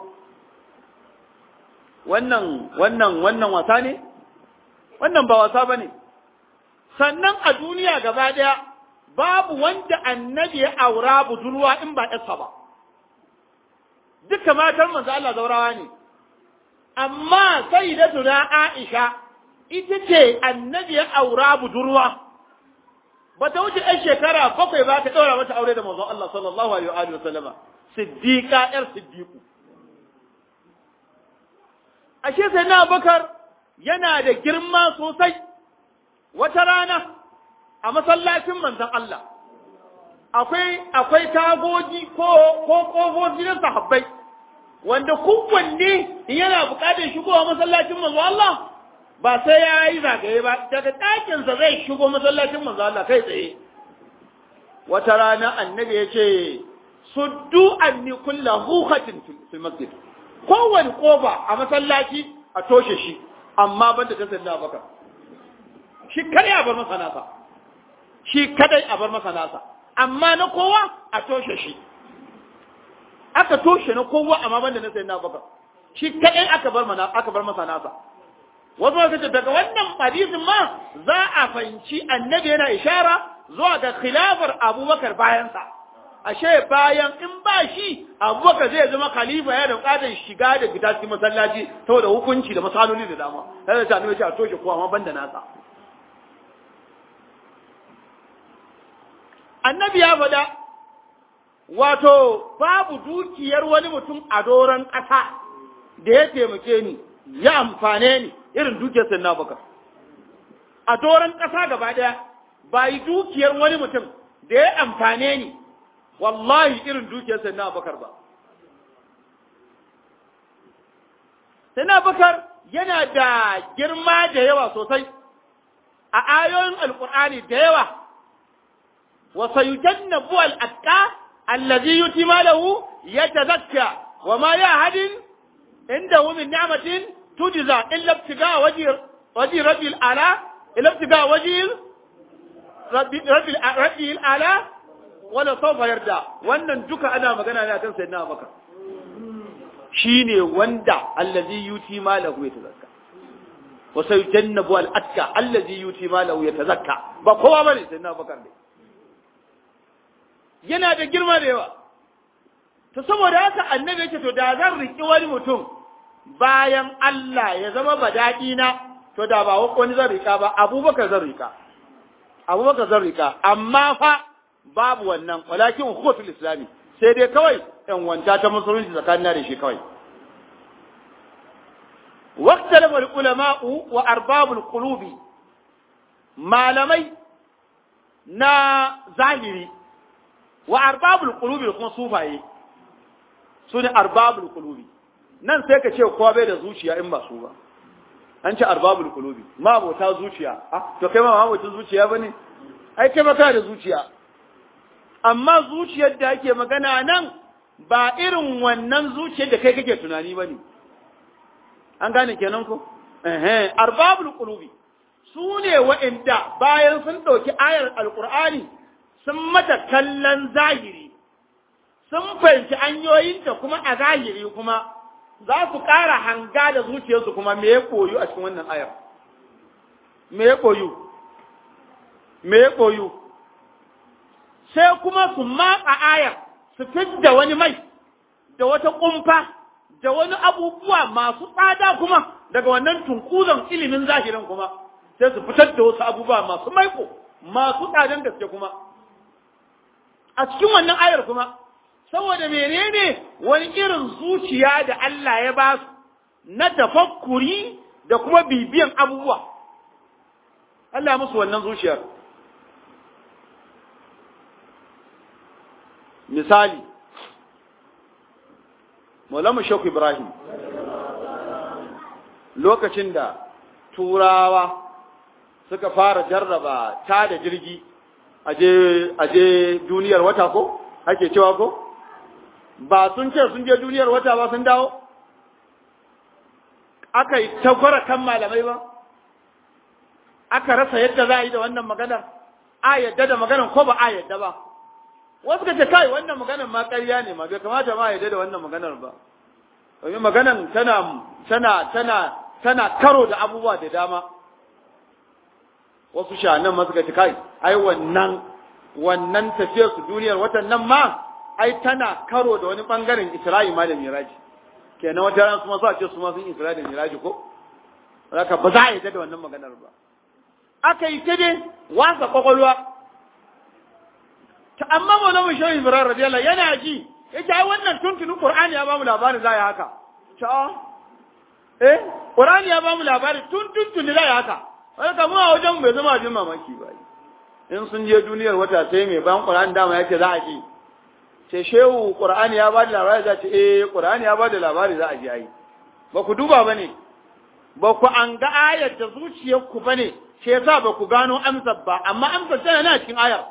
wannan wannan wannan wasa ne wannan ba wasa bane sannan a duniya gaba ɗaya babu wanda annabi ya aura budurwa in ba ɗarsa ba. duka matan manzo Allah zaurawa ne amma sayyidatuna Aisha ita ce annabi ya aura budurwa ba ta wuce ɗan shekara bakwai ba ta ɗaura mata aure da manzon Allah sallallahu alaihi wa sallama siddiqa yar siddiqu ashe sai na bakar yana da girma sosai wata rana a masallacin manzon Allah akwai akwai tagogi ko ko kofofi na sahabbai wanda kowanne yana buƙatar shigowa masallacin manzon Allah ba sai ya yi zagaye ba daga ɗakinsa zai shigo masallacin manzon Allah kai tsaye wata rana annabi ya ce suddu anni kulla hukatin fil masjid kowane kofa a masallaci a toshe shi amma ban da ta sanna baka shi kadai a bar masa nasa shi kadai a bar masa nasa amma na kowa a toshe shi aka toshe na kowa amma ban da na sanna baka shi kadai aka bar mana aka bar masa nasa wasu wasu ce daga wannan hadisin ma za a fahimci annabi yana ishara zuwa ga khilafar abubakar bayansa ashe bayan in ba shi abubakar zai zama khalifa ya da bukatar shiga da fita cikin masallaci saboda hukunci da masaloli da dama sai da annabi ce a toshe kowa amma banda nasa annabi ya faɗa wato babu dukiyar wani mutum a doron ƙasa da ya taimake ni ya amfane ni irin dukiyar sai na bakar a doron ƙasa gaba ɗaya ba yi dukiyar wani mutum da ya amfane ni wallahi irin dukiyar sai na bakar ba sai na bakar yana da girma da yawa sosai a ayoyin alkur'ani da yawa wa sayujannabu al-atqa allazi yuti malahu yatazakka wa ma yahadin indahu min ni'matin tujza illa ibtiga wajhi wajhi rabbil ala illa ibtiga wajhi rabbil rabbil ala wala sawfa yarda wannan duka ana magana ne akan sayyidina Abubakar shine wanda allazi yuti malahu yatazakka wa sayujannabu al-atqa allazi yuti malahu yatazakka ba kowa bane sayyidina Abubakar ne yana da girma da yawa to saboda haka annabi yake to da zan riki wani mutum bayan Allah ya zama badadi na to da ba wani zan rika ba Abubakar zan rika Abubakar zan rika amma fa babu wannan walakin hukumatul islami sai dai kawai ɗan wanta ta musulunci tsakanin da shi kawai waqtalama ulama'u wa arbabul qulubi malamai na zahiri wa arbabul qulubi kuma sufaye su ne arbabul qulubi nan sai ka ce kowa bai da zuciya in ba su ba an ce arbabul qulubi ma abota zuciya ah to kai ma ma abota zuciya bane ai kai ma kana da zuciya amma zuciyar da ake magana nan ba irin wannan zuciyar da kai kake tunani bane an gane kenan ko eh arbabul qulubi su ne wa'inda bayan sun ɗauki ayar alqur'ani sun mata kallon zahiri sun fahimci hanyoyinta kuma a zahiri kuma za su ƙara hanga da zuciyarsu kuma me ya koyu a cikin wannan ayar me ya koyu me ya koyu sai kuma su matsa ayar su fidda wani mai da wata kumfa da wani abubuwa masu tsada kuma daga wannan tunkuzan ilimin zahirin kuma sai su fitar da wasu abubuwa masu maiko masu tsadan gaske kuma a cikin wannan ayar kuma saboda menene wani irin zuciya da Allah ya ba su na tafakkuri da kuma bibiyan abubuwa Allah musu wannan zuciyar misali Maulama Sheikh Ibrahim lokacin da turawa suka fara jarraba ta da jirgi aje aje duniyar wata ko ake cewa ko ba sun ce sun je duniyar wata ba sun dawo aka yi tagwara kan malamai ba aka rasa yadda za a yi da wannan maganar a yadda da maganar ko ba a yadda ba wasu ka ce kai wannan maganar ma ƙarya ne ma bai kamata ma a yadda da wannan maganar ba domin maganar tana tana tana tana karo da abubuwa da dama wasu shanan ma suka ce kai ai wannan wannan tafiyar su duniyar watan nan ma ai tana karo da wani bangaren Isra'i ma da Miraji kenan wata ran kuma sa ce su ma sun Isra'i da Miraji ko haka ba za a yi da wannan maganar ba aka yi ta dai wasa kwakwalwa ta amma maulana shehu ibrahim radiyallahu yana ji yace ai wannan tuntunin qur'ani ya bamu labarin za ya haka ta eh qur'ani ya bamu labarin tun tuntuni za ya haka wanda kamar a wajen bai zama jin mamaki ba in sun je duniyar wata sai mai bayan qur'ani dama yace za a ji ce shehu qur'ani ya bada labari za ce eh qur'ani ya bada labari za a ji ai ba ku duba bane ba ku an ga ayar da zuciyarku bane shi yasa ba ku gano amsar ba amma amsar tana nan cikin ayar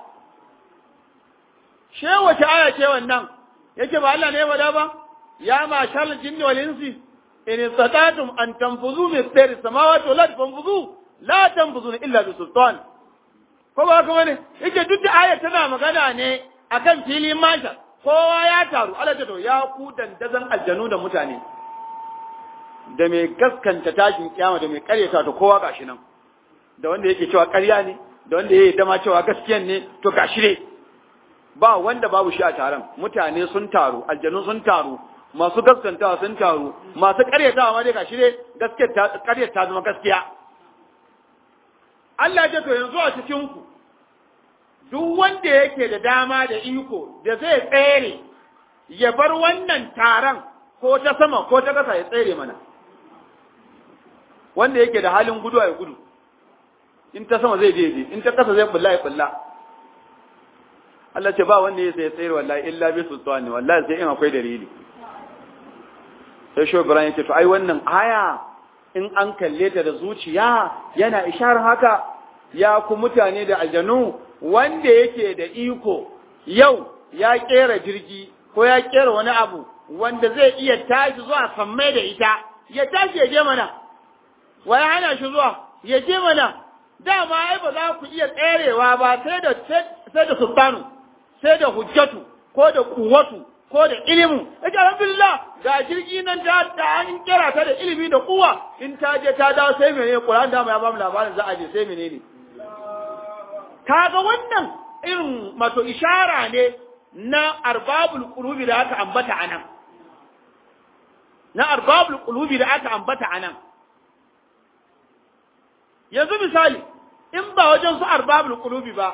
she wace aya ce wannan yake ba Allah ne ya wada ba ya ma shal jinni wal insi in istatatum an tanfuzu min sayri samawati wal ardi fanfuzu la tanfuzuna illa bi sultan ko ba kuma ne yake duk da aya tana magana ne akan filin masha kowa ya taru Allah ta to ya ku dandazan aljanu da mutane da mai gaskanta tashin kiyama da mai karyata to kowa gashi nan da wanda yake cewa ƙarya ne da wanda yake dama cewa gaskiyan ne to gashi ne ba wanda babu shi a taron mutane sun taru aljanu sun taru masu gaskantawa sun taru masu karyatawa ma dai gashi ne gaskiyar karyar ta zama gaskiya Allah ya to yanzu a cikin ku duk wanda yake da dama da iko da zai tsere ya bar wannan taron ko ta sama ko ta kasa ya tsere mana wanda yake da halin gudu ya gudu in ta sama zai je in ta kasa zai bulla ya bulla Allah ce ba wanda ya sai tsayar wallahi illa bi sultani wallahi sai in akwai dalili sai shi Ibrahim yake to ai wannan aya in an kalle ta da zuciya yana isharar haka ya ku mutane da aljanu wanda yake da iko yau ya kera jirgi ko ya kera wani abu wanda zai iya tashi zuwa sammai da ita ya tashi ya je mana waya hana shi zuwa ya je mana dama ai ba za ku iya tserewa ba sai da sai da sultanu sai da hujjatu ko da kuwatu ko da ilimu yace alhamdulillah ga jirgi nan ta da an kira ta da ilimi da kuwa in ta je ta dawo sai menene Qur'an da ya ba mu labarin za a je sai menene kaga wannan irin mato ishara ne na arbabul qulubi da aka ambata anan na arbabul qulubi da aka ambata anan yanzu misali in ba wajen su arbabul qulubi ba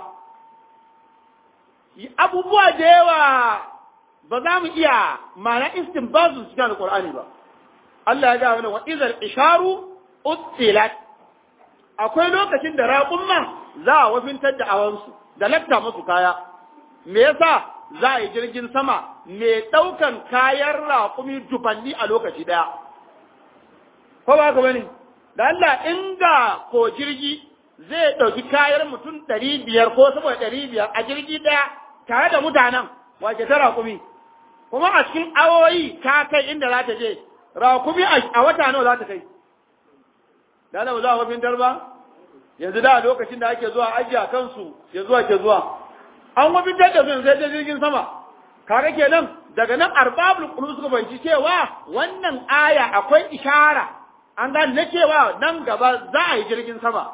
abubuwa da yawa ba za mu iya mana istinbazu cikin alqur'ani ba Allah ya ga mana wa idhal isharu uttilat akwai lokacin da raƙumma za a wafintar da awansu da lafta musu kaya me yasa za a yi jirgin sama mai ɗaukan kayan raƙumi dubanni a lokaci ɗaya ko ba ka bane da Allah inda ko jirgi zai ɗauki kayan mutum ɗari biyar ko saboda ɗari biyar a jirgi ɗaya tare da mutanen wace ta raƙumi kuma a cikin awoyi ta kai inda za ta je raƙumi a wata nawa za ta kai da Allah ba za a mafintar ba yanzu da lokacin da ake zuwa ajiya kansu ya zuwa ke zuwa an mafintar da su sai ta jirgin sama kaga kenan daga nan arbabul qulub suka banci cewa wannan aya akwai ishara an gane na cewa nan gaba za a yi jirgin sama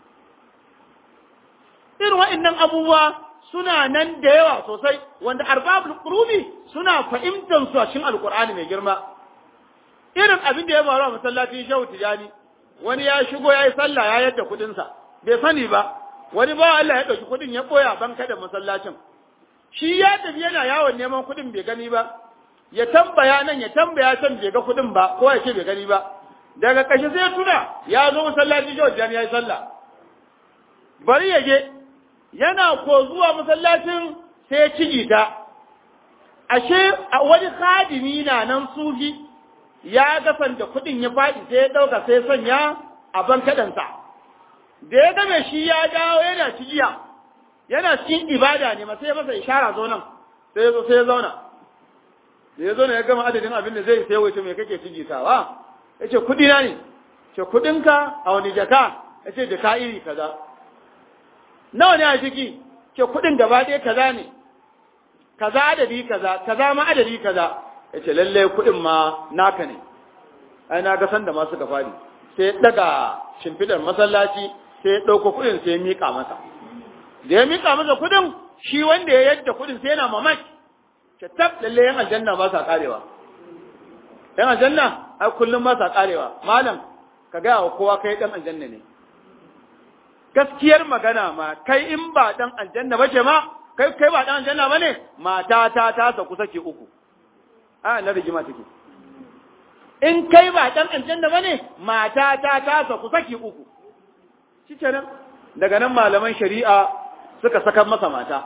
irin wa'annan abubuwa suna nan da yawa sosai wanda arbabul qulubi suna fahimtar su a cikin alqur'ani mai girma irin abin da ya faru a masallacin shehu tijani wani ya shigo ya yi sallah ya yadda kuɗinsa bai sani ba wani ba Allah ya ɗauki kuɗin ya ɓoya ban kada masallacin shi ya tafi yana yawon neman kuɗin bai gani ba ya tambaya nan ya tambaya can bai ga kuɗin ba ko ya ce bai gani ba daga ƙarshe sai ya tuna ya zo masallaci shi wajen ya yi sallah bari ya je yana ko zuwa masallacin sai ya ci ta ashe wani khadimi na nan sufi ya gasanta kuɗin ya faɗi sai ya ɗauka sai sanya a ban kaɗansa. Da ya game shi ya dawo yana cigiya, yana cikin ibada ne sai ya masa ishara zo nan, sai ya zo sai ya zauna. Da ya zo ya gama adadin abin da zai sai wace mai kake cigitawa, ya ce kuɗi na ne, ce kuɗinka a wani jaka, ya ce jaka iri kaza. Nawa ne a ciki, ce kuɗin gaba ɗaya kaza ne, kaza adadi kaza, kaza ma adadi kaza. ya ce lalle kuɗin ma naka ne ai na ga sanda ma suka fadi sai daga shimfidar masallaci sai ya ɗauko kuɗin sai ya miƙa masa da ya miƙa masa kuɗin shi wanda ya yadda kuɗin sai yana mamaki ce tab lalle yan aljanna ba sa karewa yan aljanna ai kullum ba sa karewa malam ka ga wa kowa kai dan aljanna ne gaskiyar magana ma kai in ba dan aljanna bace ma kai kai ba dan aljanna bane mata ta ta sa kusa ke uku a na rigima take in kai ba dan aljanna bane mata ta ta sa kusa ke uku shikenan daga nan malaman shari'a suka saka masa mata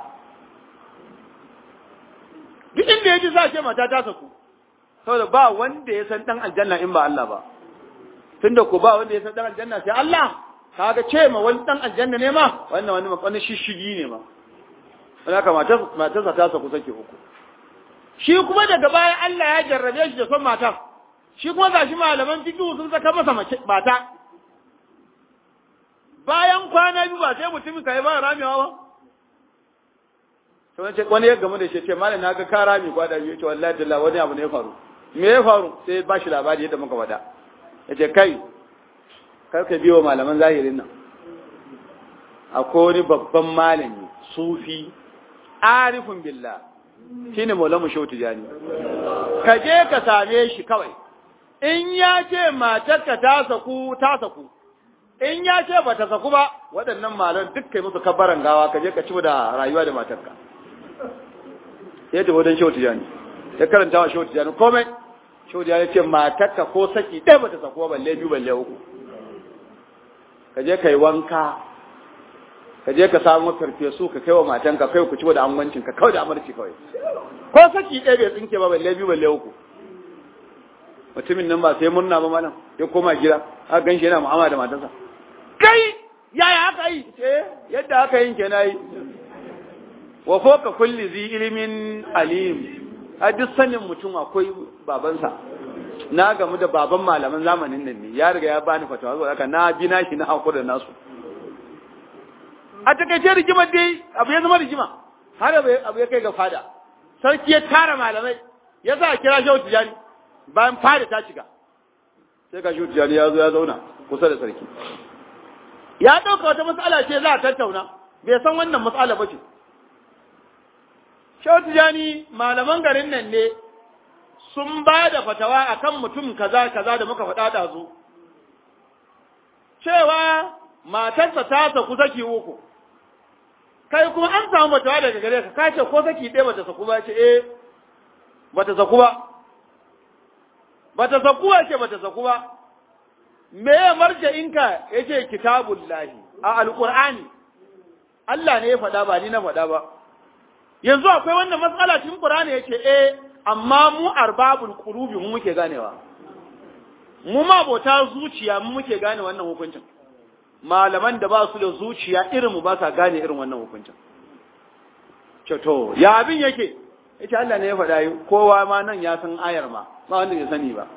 duk inda yaji za ce mata ta saku saboda ba wanda ya san dan aljanna in ba Allah ba tunda ko ba wanda ya san dan aljanna sai Allah kaga ce ma wani dan aljanna ne ma wannan wani wani shishigi ne ma wanda ka mata mata ta saku sake uku shi kuma daga baya Allah ya jarrabe shi da son mata shi kuma gashi malaman fiqh sun saka masa mata bayan kwana biyu ba sai mutumin kai ba ramewa ba to wani wani ya gamu da shi ce malam na ga ka rami kwada biyu ce wallahi dalla wani abu ne ya faru me ya faru sai ba shi labari yadda muka wada yace kai kar ka biyo malaman zahirin nan akwai wani babban malami sufi arifun billah shine maulamu shautu jani ka je ka same shi kawai in ya ce matarka ta saku ta saku in ya ce ba ta saku ba waɗannan malan duk kai musu kabbaran gawa ka je ka ci da rayuwa da matarka ya tafi wajen shehu tijani ya karanta wa shehu tijani komai shehu tijani ce matarka ko saki ɗaya ba ta saku ba balle biyu balle uku ka je ka yi wanka ka je ka samu farfesu ka kai wa matanka kai ku ci da angwancin ka kawai da amarci kawai ko saki ɗaya bai tsinke ba balle biyu balle uku mutumin nan ba sai murna ba malam ya koma gida aka ganshi yana mu'amala da matarsa kai yaya aka yi eh yadda aka yin kenan yi wa foka kulli zi ilimin alim a duk sanin mutum akwai babansa na gamu da baban malaman zamanin nan ne ya riga ya bani fatawa zuwa haka na bi nashi na hakuri da nasu a takaice rigimar dai abu ya zama rigima har abu ya kai ga fada sarki ya tara malamai ya sa kira shehu tijani bayan fada ta cika sai ga shehu tijani ya zo ya zauna kusa da sarki ya ɗauka wata matsala ce za a tattauna bai san wannan matsala ba ce shehu tijani malaman garin nan ne sun ba da fatawa akan mutum kaza kaza da muka faɗa da zu cewa matarsa ta saku saki uku kai kuma an samu fatawa daga gare ka kace ko saki ɗaya bata saku ba ce eh bata saku ba bata saku ba ce bata saku ba me ya marja inka yace kitabullahi a alqur'ani Allah ne ya faɗa ba ni na faɗa ba yanzu akwai wannan matsala cikin qur'ani yace eh amma mu arbabul qulubi mu muke ganewa mu ma bota zuciya mu muke gane wannan hukuncin malaman da ba su da zuciya irin mu ba sa gane irin wannan hukuncin ce to ya abin yake yace Allah ne ya faɗa yi kowa ma nan ya san ayar ma ba wanda bai sani ba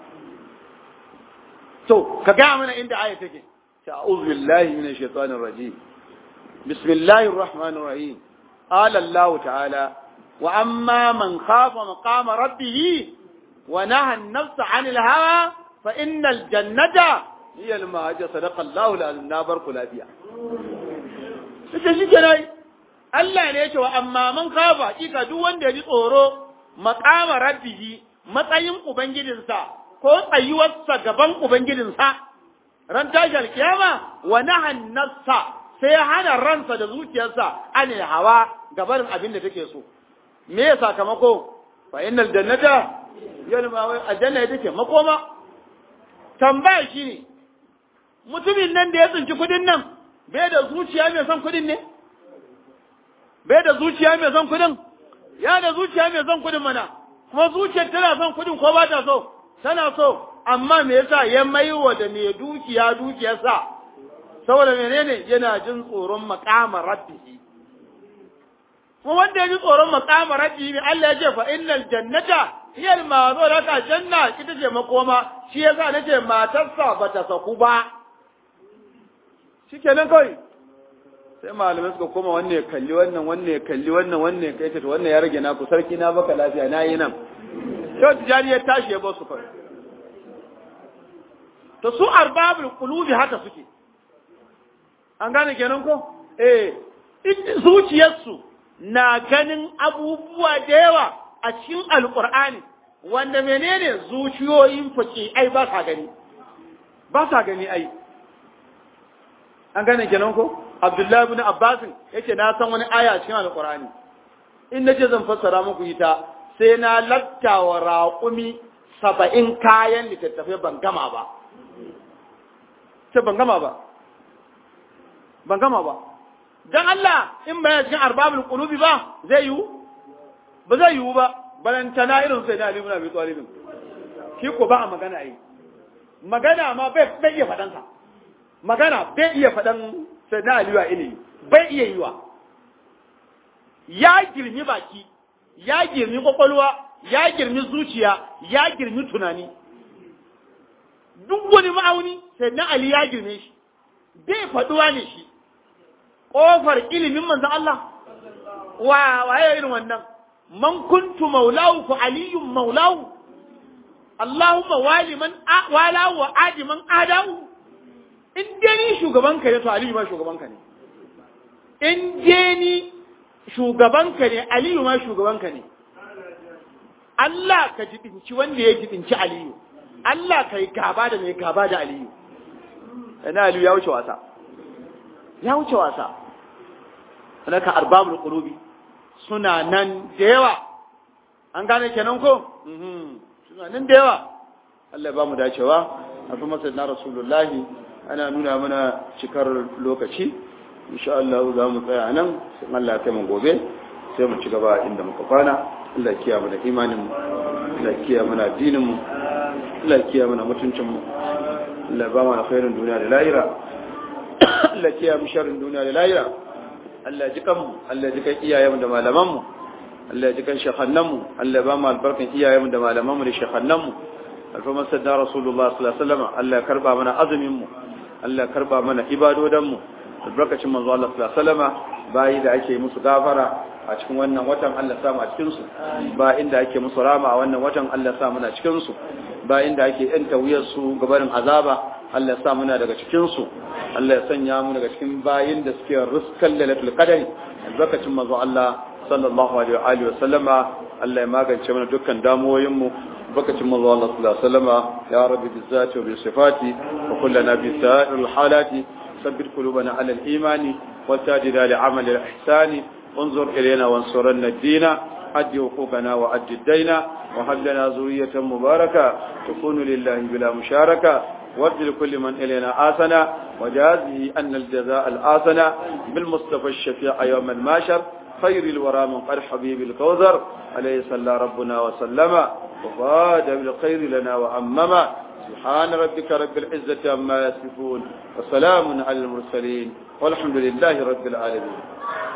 to ka ga mana inda ayar take ta'udhu billahi minash shaitanir rajim bismillahir rahmanir rahim qala Allah ta'ala وأما من خاف مقام ربه ونهى النفس عن الهوى فإن الجنة هي المهجة صدق الله العظيم نابر كلابيا Ita shi kenan Allah ne ya ce wa amma man kafa hakika duk wanda ya ji tsoro maqama rabbihi matsayin ubangijinsa ko tsayuwarsa gaban ubangijinsa ran tashi alkiyama wa nahan nafsa sai hana ransa da zuciyarsa anil hawa gabarin abin da take so me ya sakamako fa innal jannata yalma aljanna ita ce makoma tambaya shine mutumin nan da ya tsinci kudin nan bai da zuciya mai son kudin ne bai da zuciya mai son kudin ya da zuciya mai son kudin mana kuma zuciyar tana son kudin ko ba ta so tana so amma me yasa ya maiwa da mai dukiya dukiyarsa saboda menene yana jin tsoron maqama rabbihi kuma wanda ya ji tsoron makamar rabbi ne Allah ya ce fa innal jannata hiya al-ma'zu laka janna ita ce makoma shi yasa nace matarsa bata saku ba shikenan kai sai malamai suka koma wannan ya kalli wannan wannan ya kalli wannan wannan ya kai ta wannan ya rage naku sarki na baka lafiya na yi nan yau tijari ya tashi ya ba su kai to su arbabul qulubi haka suke an gane kenan ko eh zuciyarsu na ganin abubuwa da yawa a cikin alqur'ani wanda menene zuciyoyin fake ai ba sa gani ba sa gani ai an gane kenan ko Abdullahi ibn Abbas yace na san wani aya cikin alqur'ani in nace zan fassara muku ita sai na lattawa raƙumi saba'in kayan littattafai ban gama ba ce ban gama ba ban gama ba dan Allah in ba cikin arbabul qulubi ba zai yiwu ba zai yiwu ba balantana irin sai da Ali ibn Abi Talib shi ko ba a magana ai magana ma bai bai iya fadan sa magana bai iya fadan sai da Ali wa ilimi bai iya yiwa ya girmi baki ya girmi kwakwalwa ya girmi zuciya ya girmi tunani duk wani ma'auni sai na Ali ya girme shi bai faduwa ne shi ƙofar ilimin manzan Allah wa waye irin wannan man kuntu maulahu fa aliyun maulahu Allahumma wali man wala wa adi man adahu in dai ni shugaban ka ne to aliyu ma shugaban ka ne in dai ni shugaban ka ne aliyu ma shugaban ka ne Allah ka jibinci wanda ya jibinci aliyu Allah ka yi gaba da mai gaba da aliyu ina aliyu ya wuce wasa ya wuce wasa sanaka arbabul qulubi suna nan da yawa an gane kenan ko suna nan da yawa Allah ba mu dacewa a fi masa na rasulullahi ana nuna mana cikar lokaci insha Allah za mu tsaya nan sai Allah ya kai mu gobe sai mu ci gaba inda muka kwana Allah kiya mana imanin mu Allah kiya mana addinin mu Allah kiya mana mutuncin mu Allah ba mu alkhairin duniya da lahira Allah kiya mu sharrin duniya da lahira Allah ji kanmu Allah ji kan iyayenmu da malamanmu Allah ji kan shekannanmu Allah ba mu albarkan iyayenmu da malamanmu da shekannanmu alfaman sadda rasulullah sallallahu alaihi wasallam Allah ya karba mana azumin mu Allah ya karba mana ibadodan mu albarkacin manzo Allah sallallahu alaihi wasallam bayi da ake musu gafara a cikin wannan watan Allah sa mu a cikin su ba inda ake musu rama a wannan watan Allah sa muna cikin su ba inda ake yanta wuyar su gabarin azaba Allah ya sa muna daga cikin su Allah ya sanya mu daga cikin bayin da suke riskan lailatul qadari albarkacin manzo Allah sallallahu alaihi wa sallama Allah ya magance mana dukkan damuwoyin mu albarkacin manzo Allah sallallahu alaihi wa sallama ya rabbi bizzati wa bisifati wa kullana bi sa'iril halati ثبت قلوبنا على الإيمان وتاجنا لعمل الإحسان انظر إلينا وانصرنا الدين أدي حقوقنا وأدي الدين وهب لنا ذرية مباركة تكون لله بلا مشاركة وارد لكل من إلينا آسنا وجازه أن الجزاء الآسنا بالمصطفى الشفيع يوم الماشر خير الورى من قد حبيب الكوثر عليه صلى ربنا وسلم وفاد بالخير لنا وأمما سبحان ربك رب العزة عما يصفون وسلام على المرسلين والحمد لله رب العالمين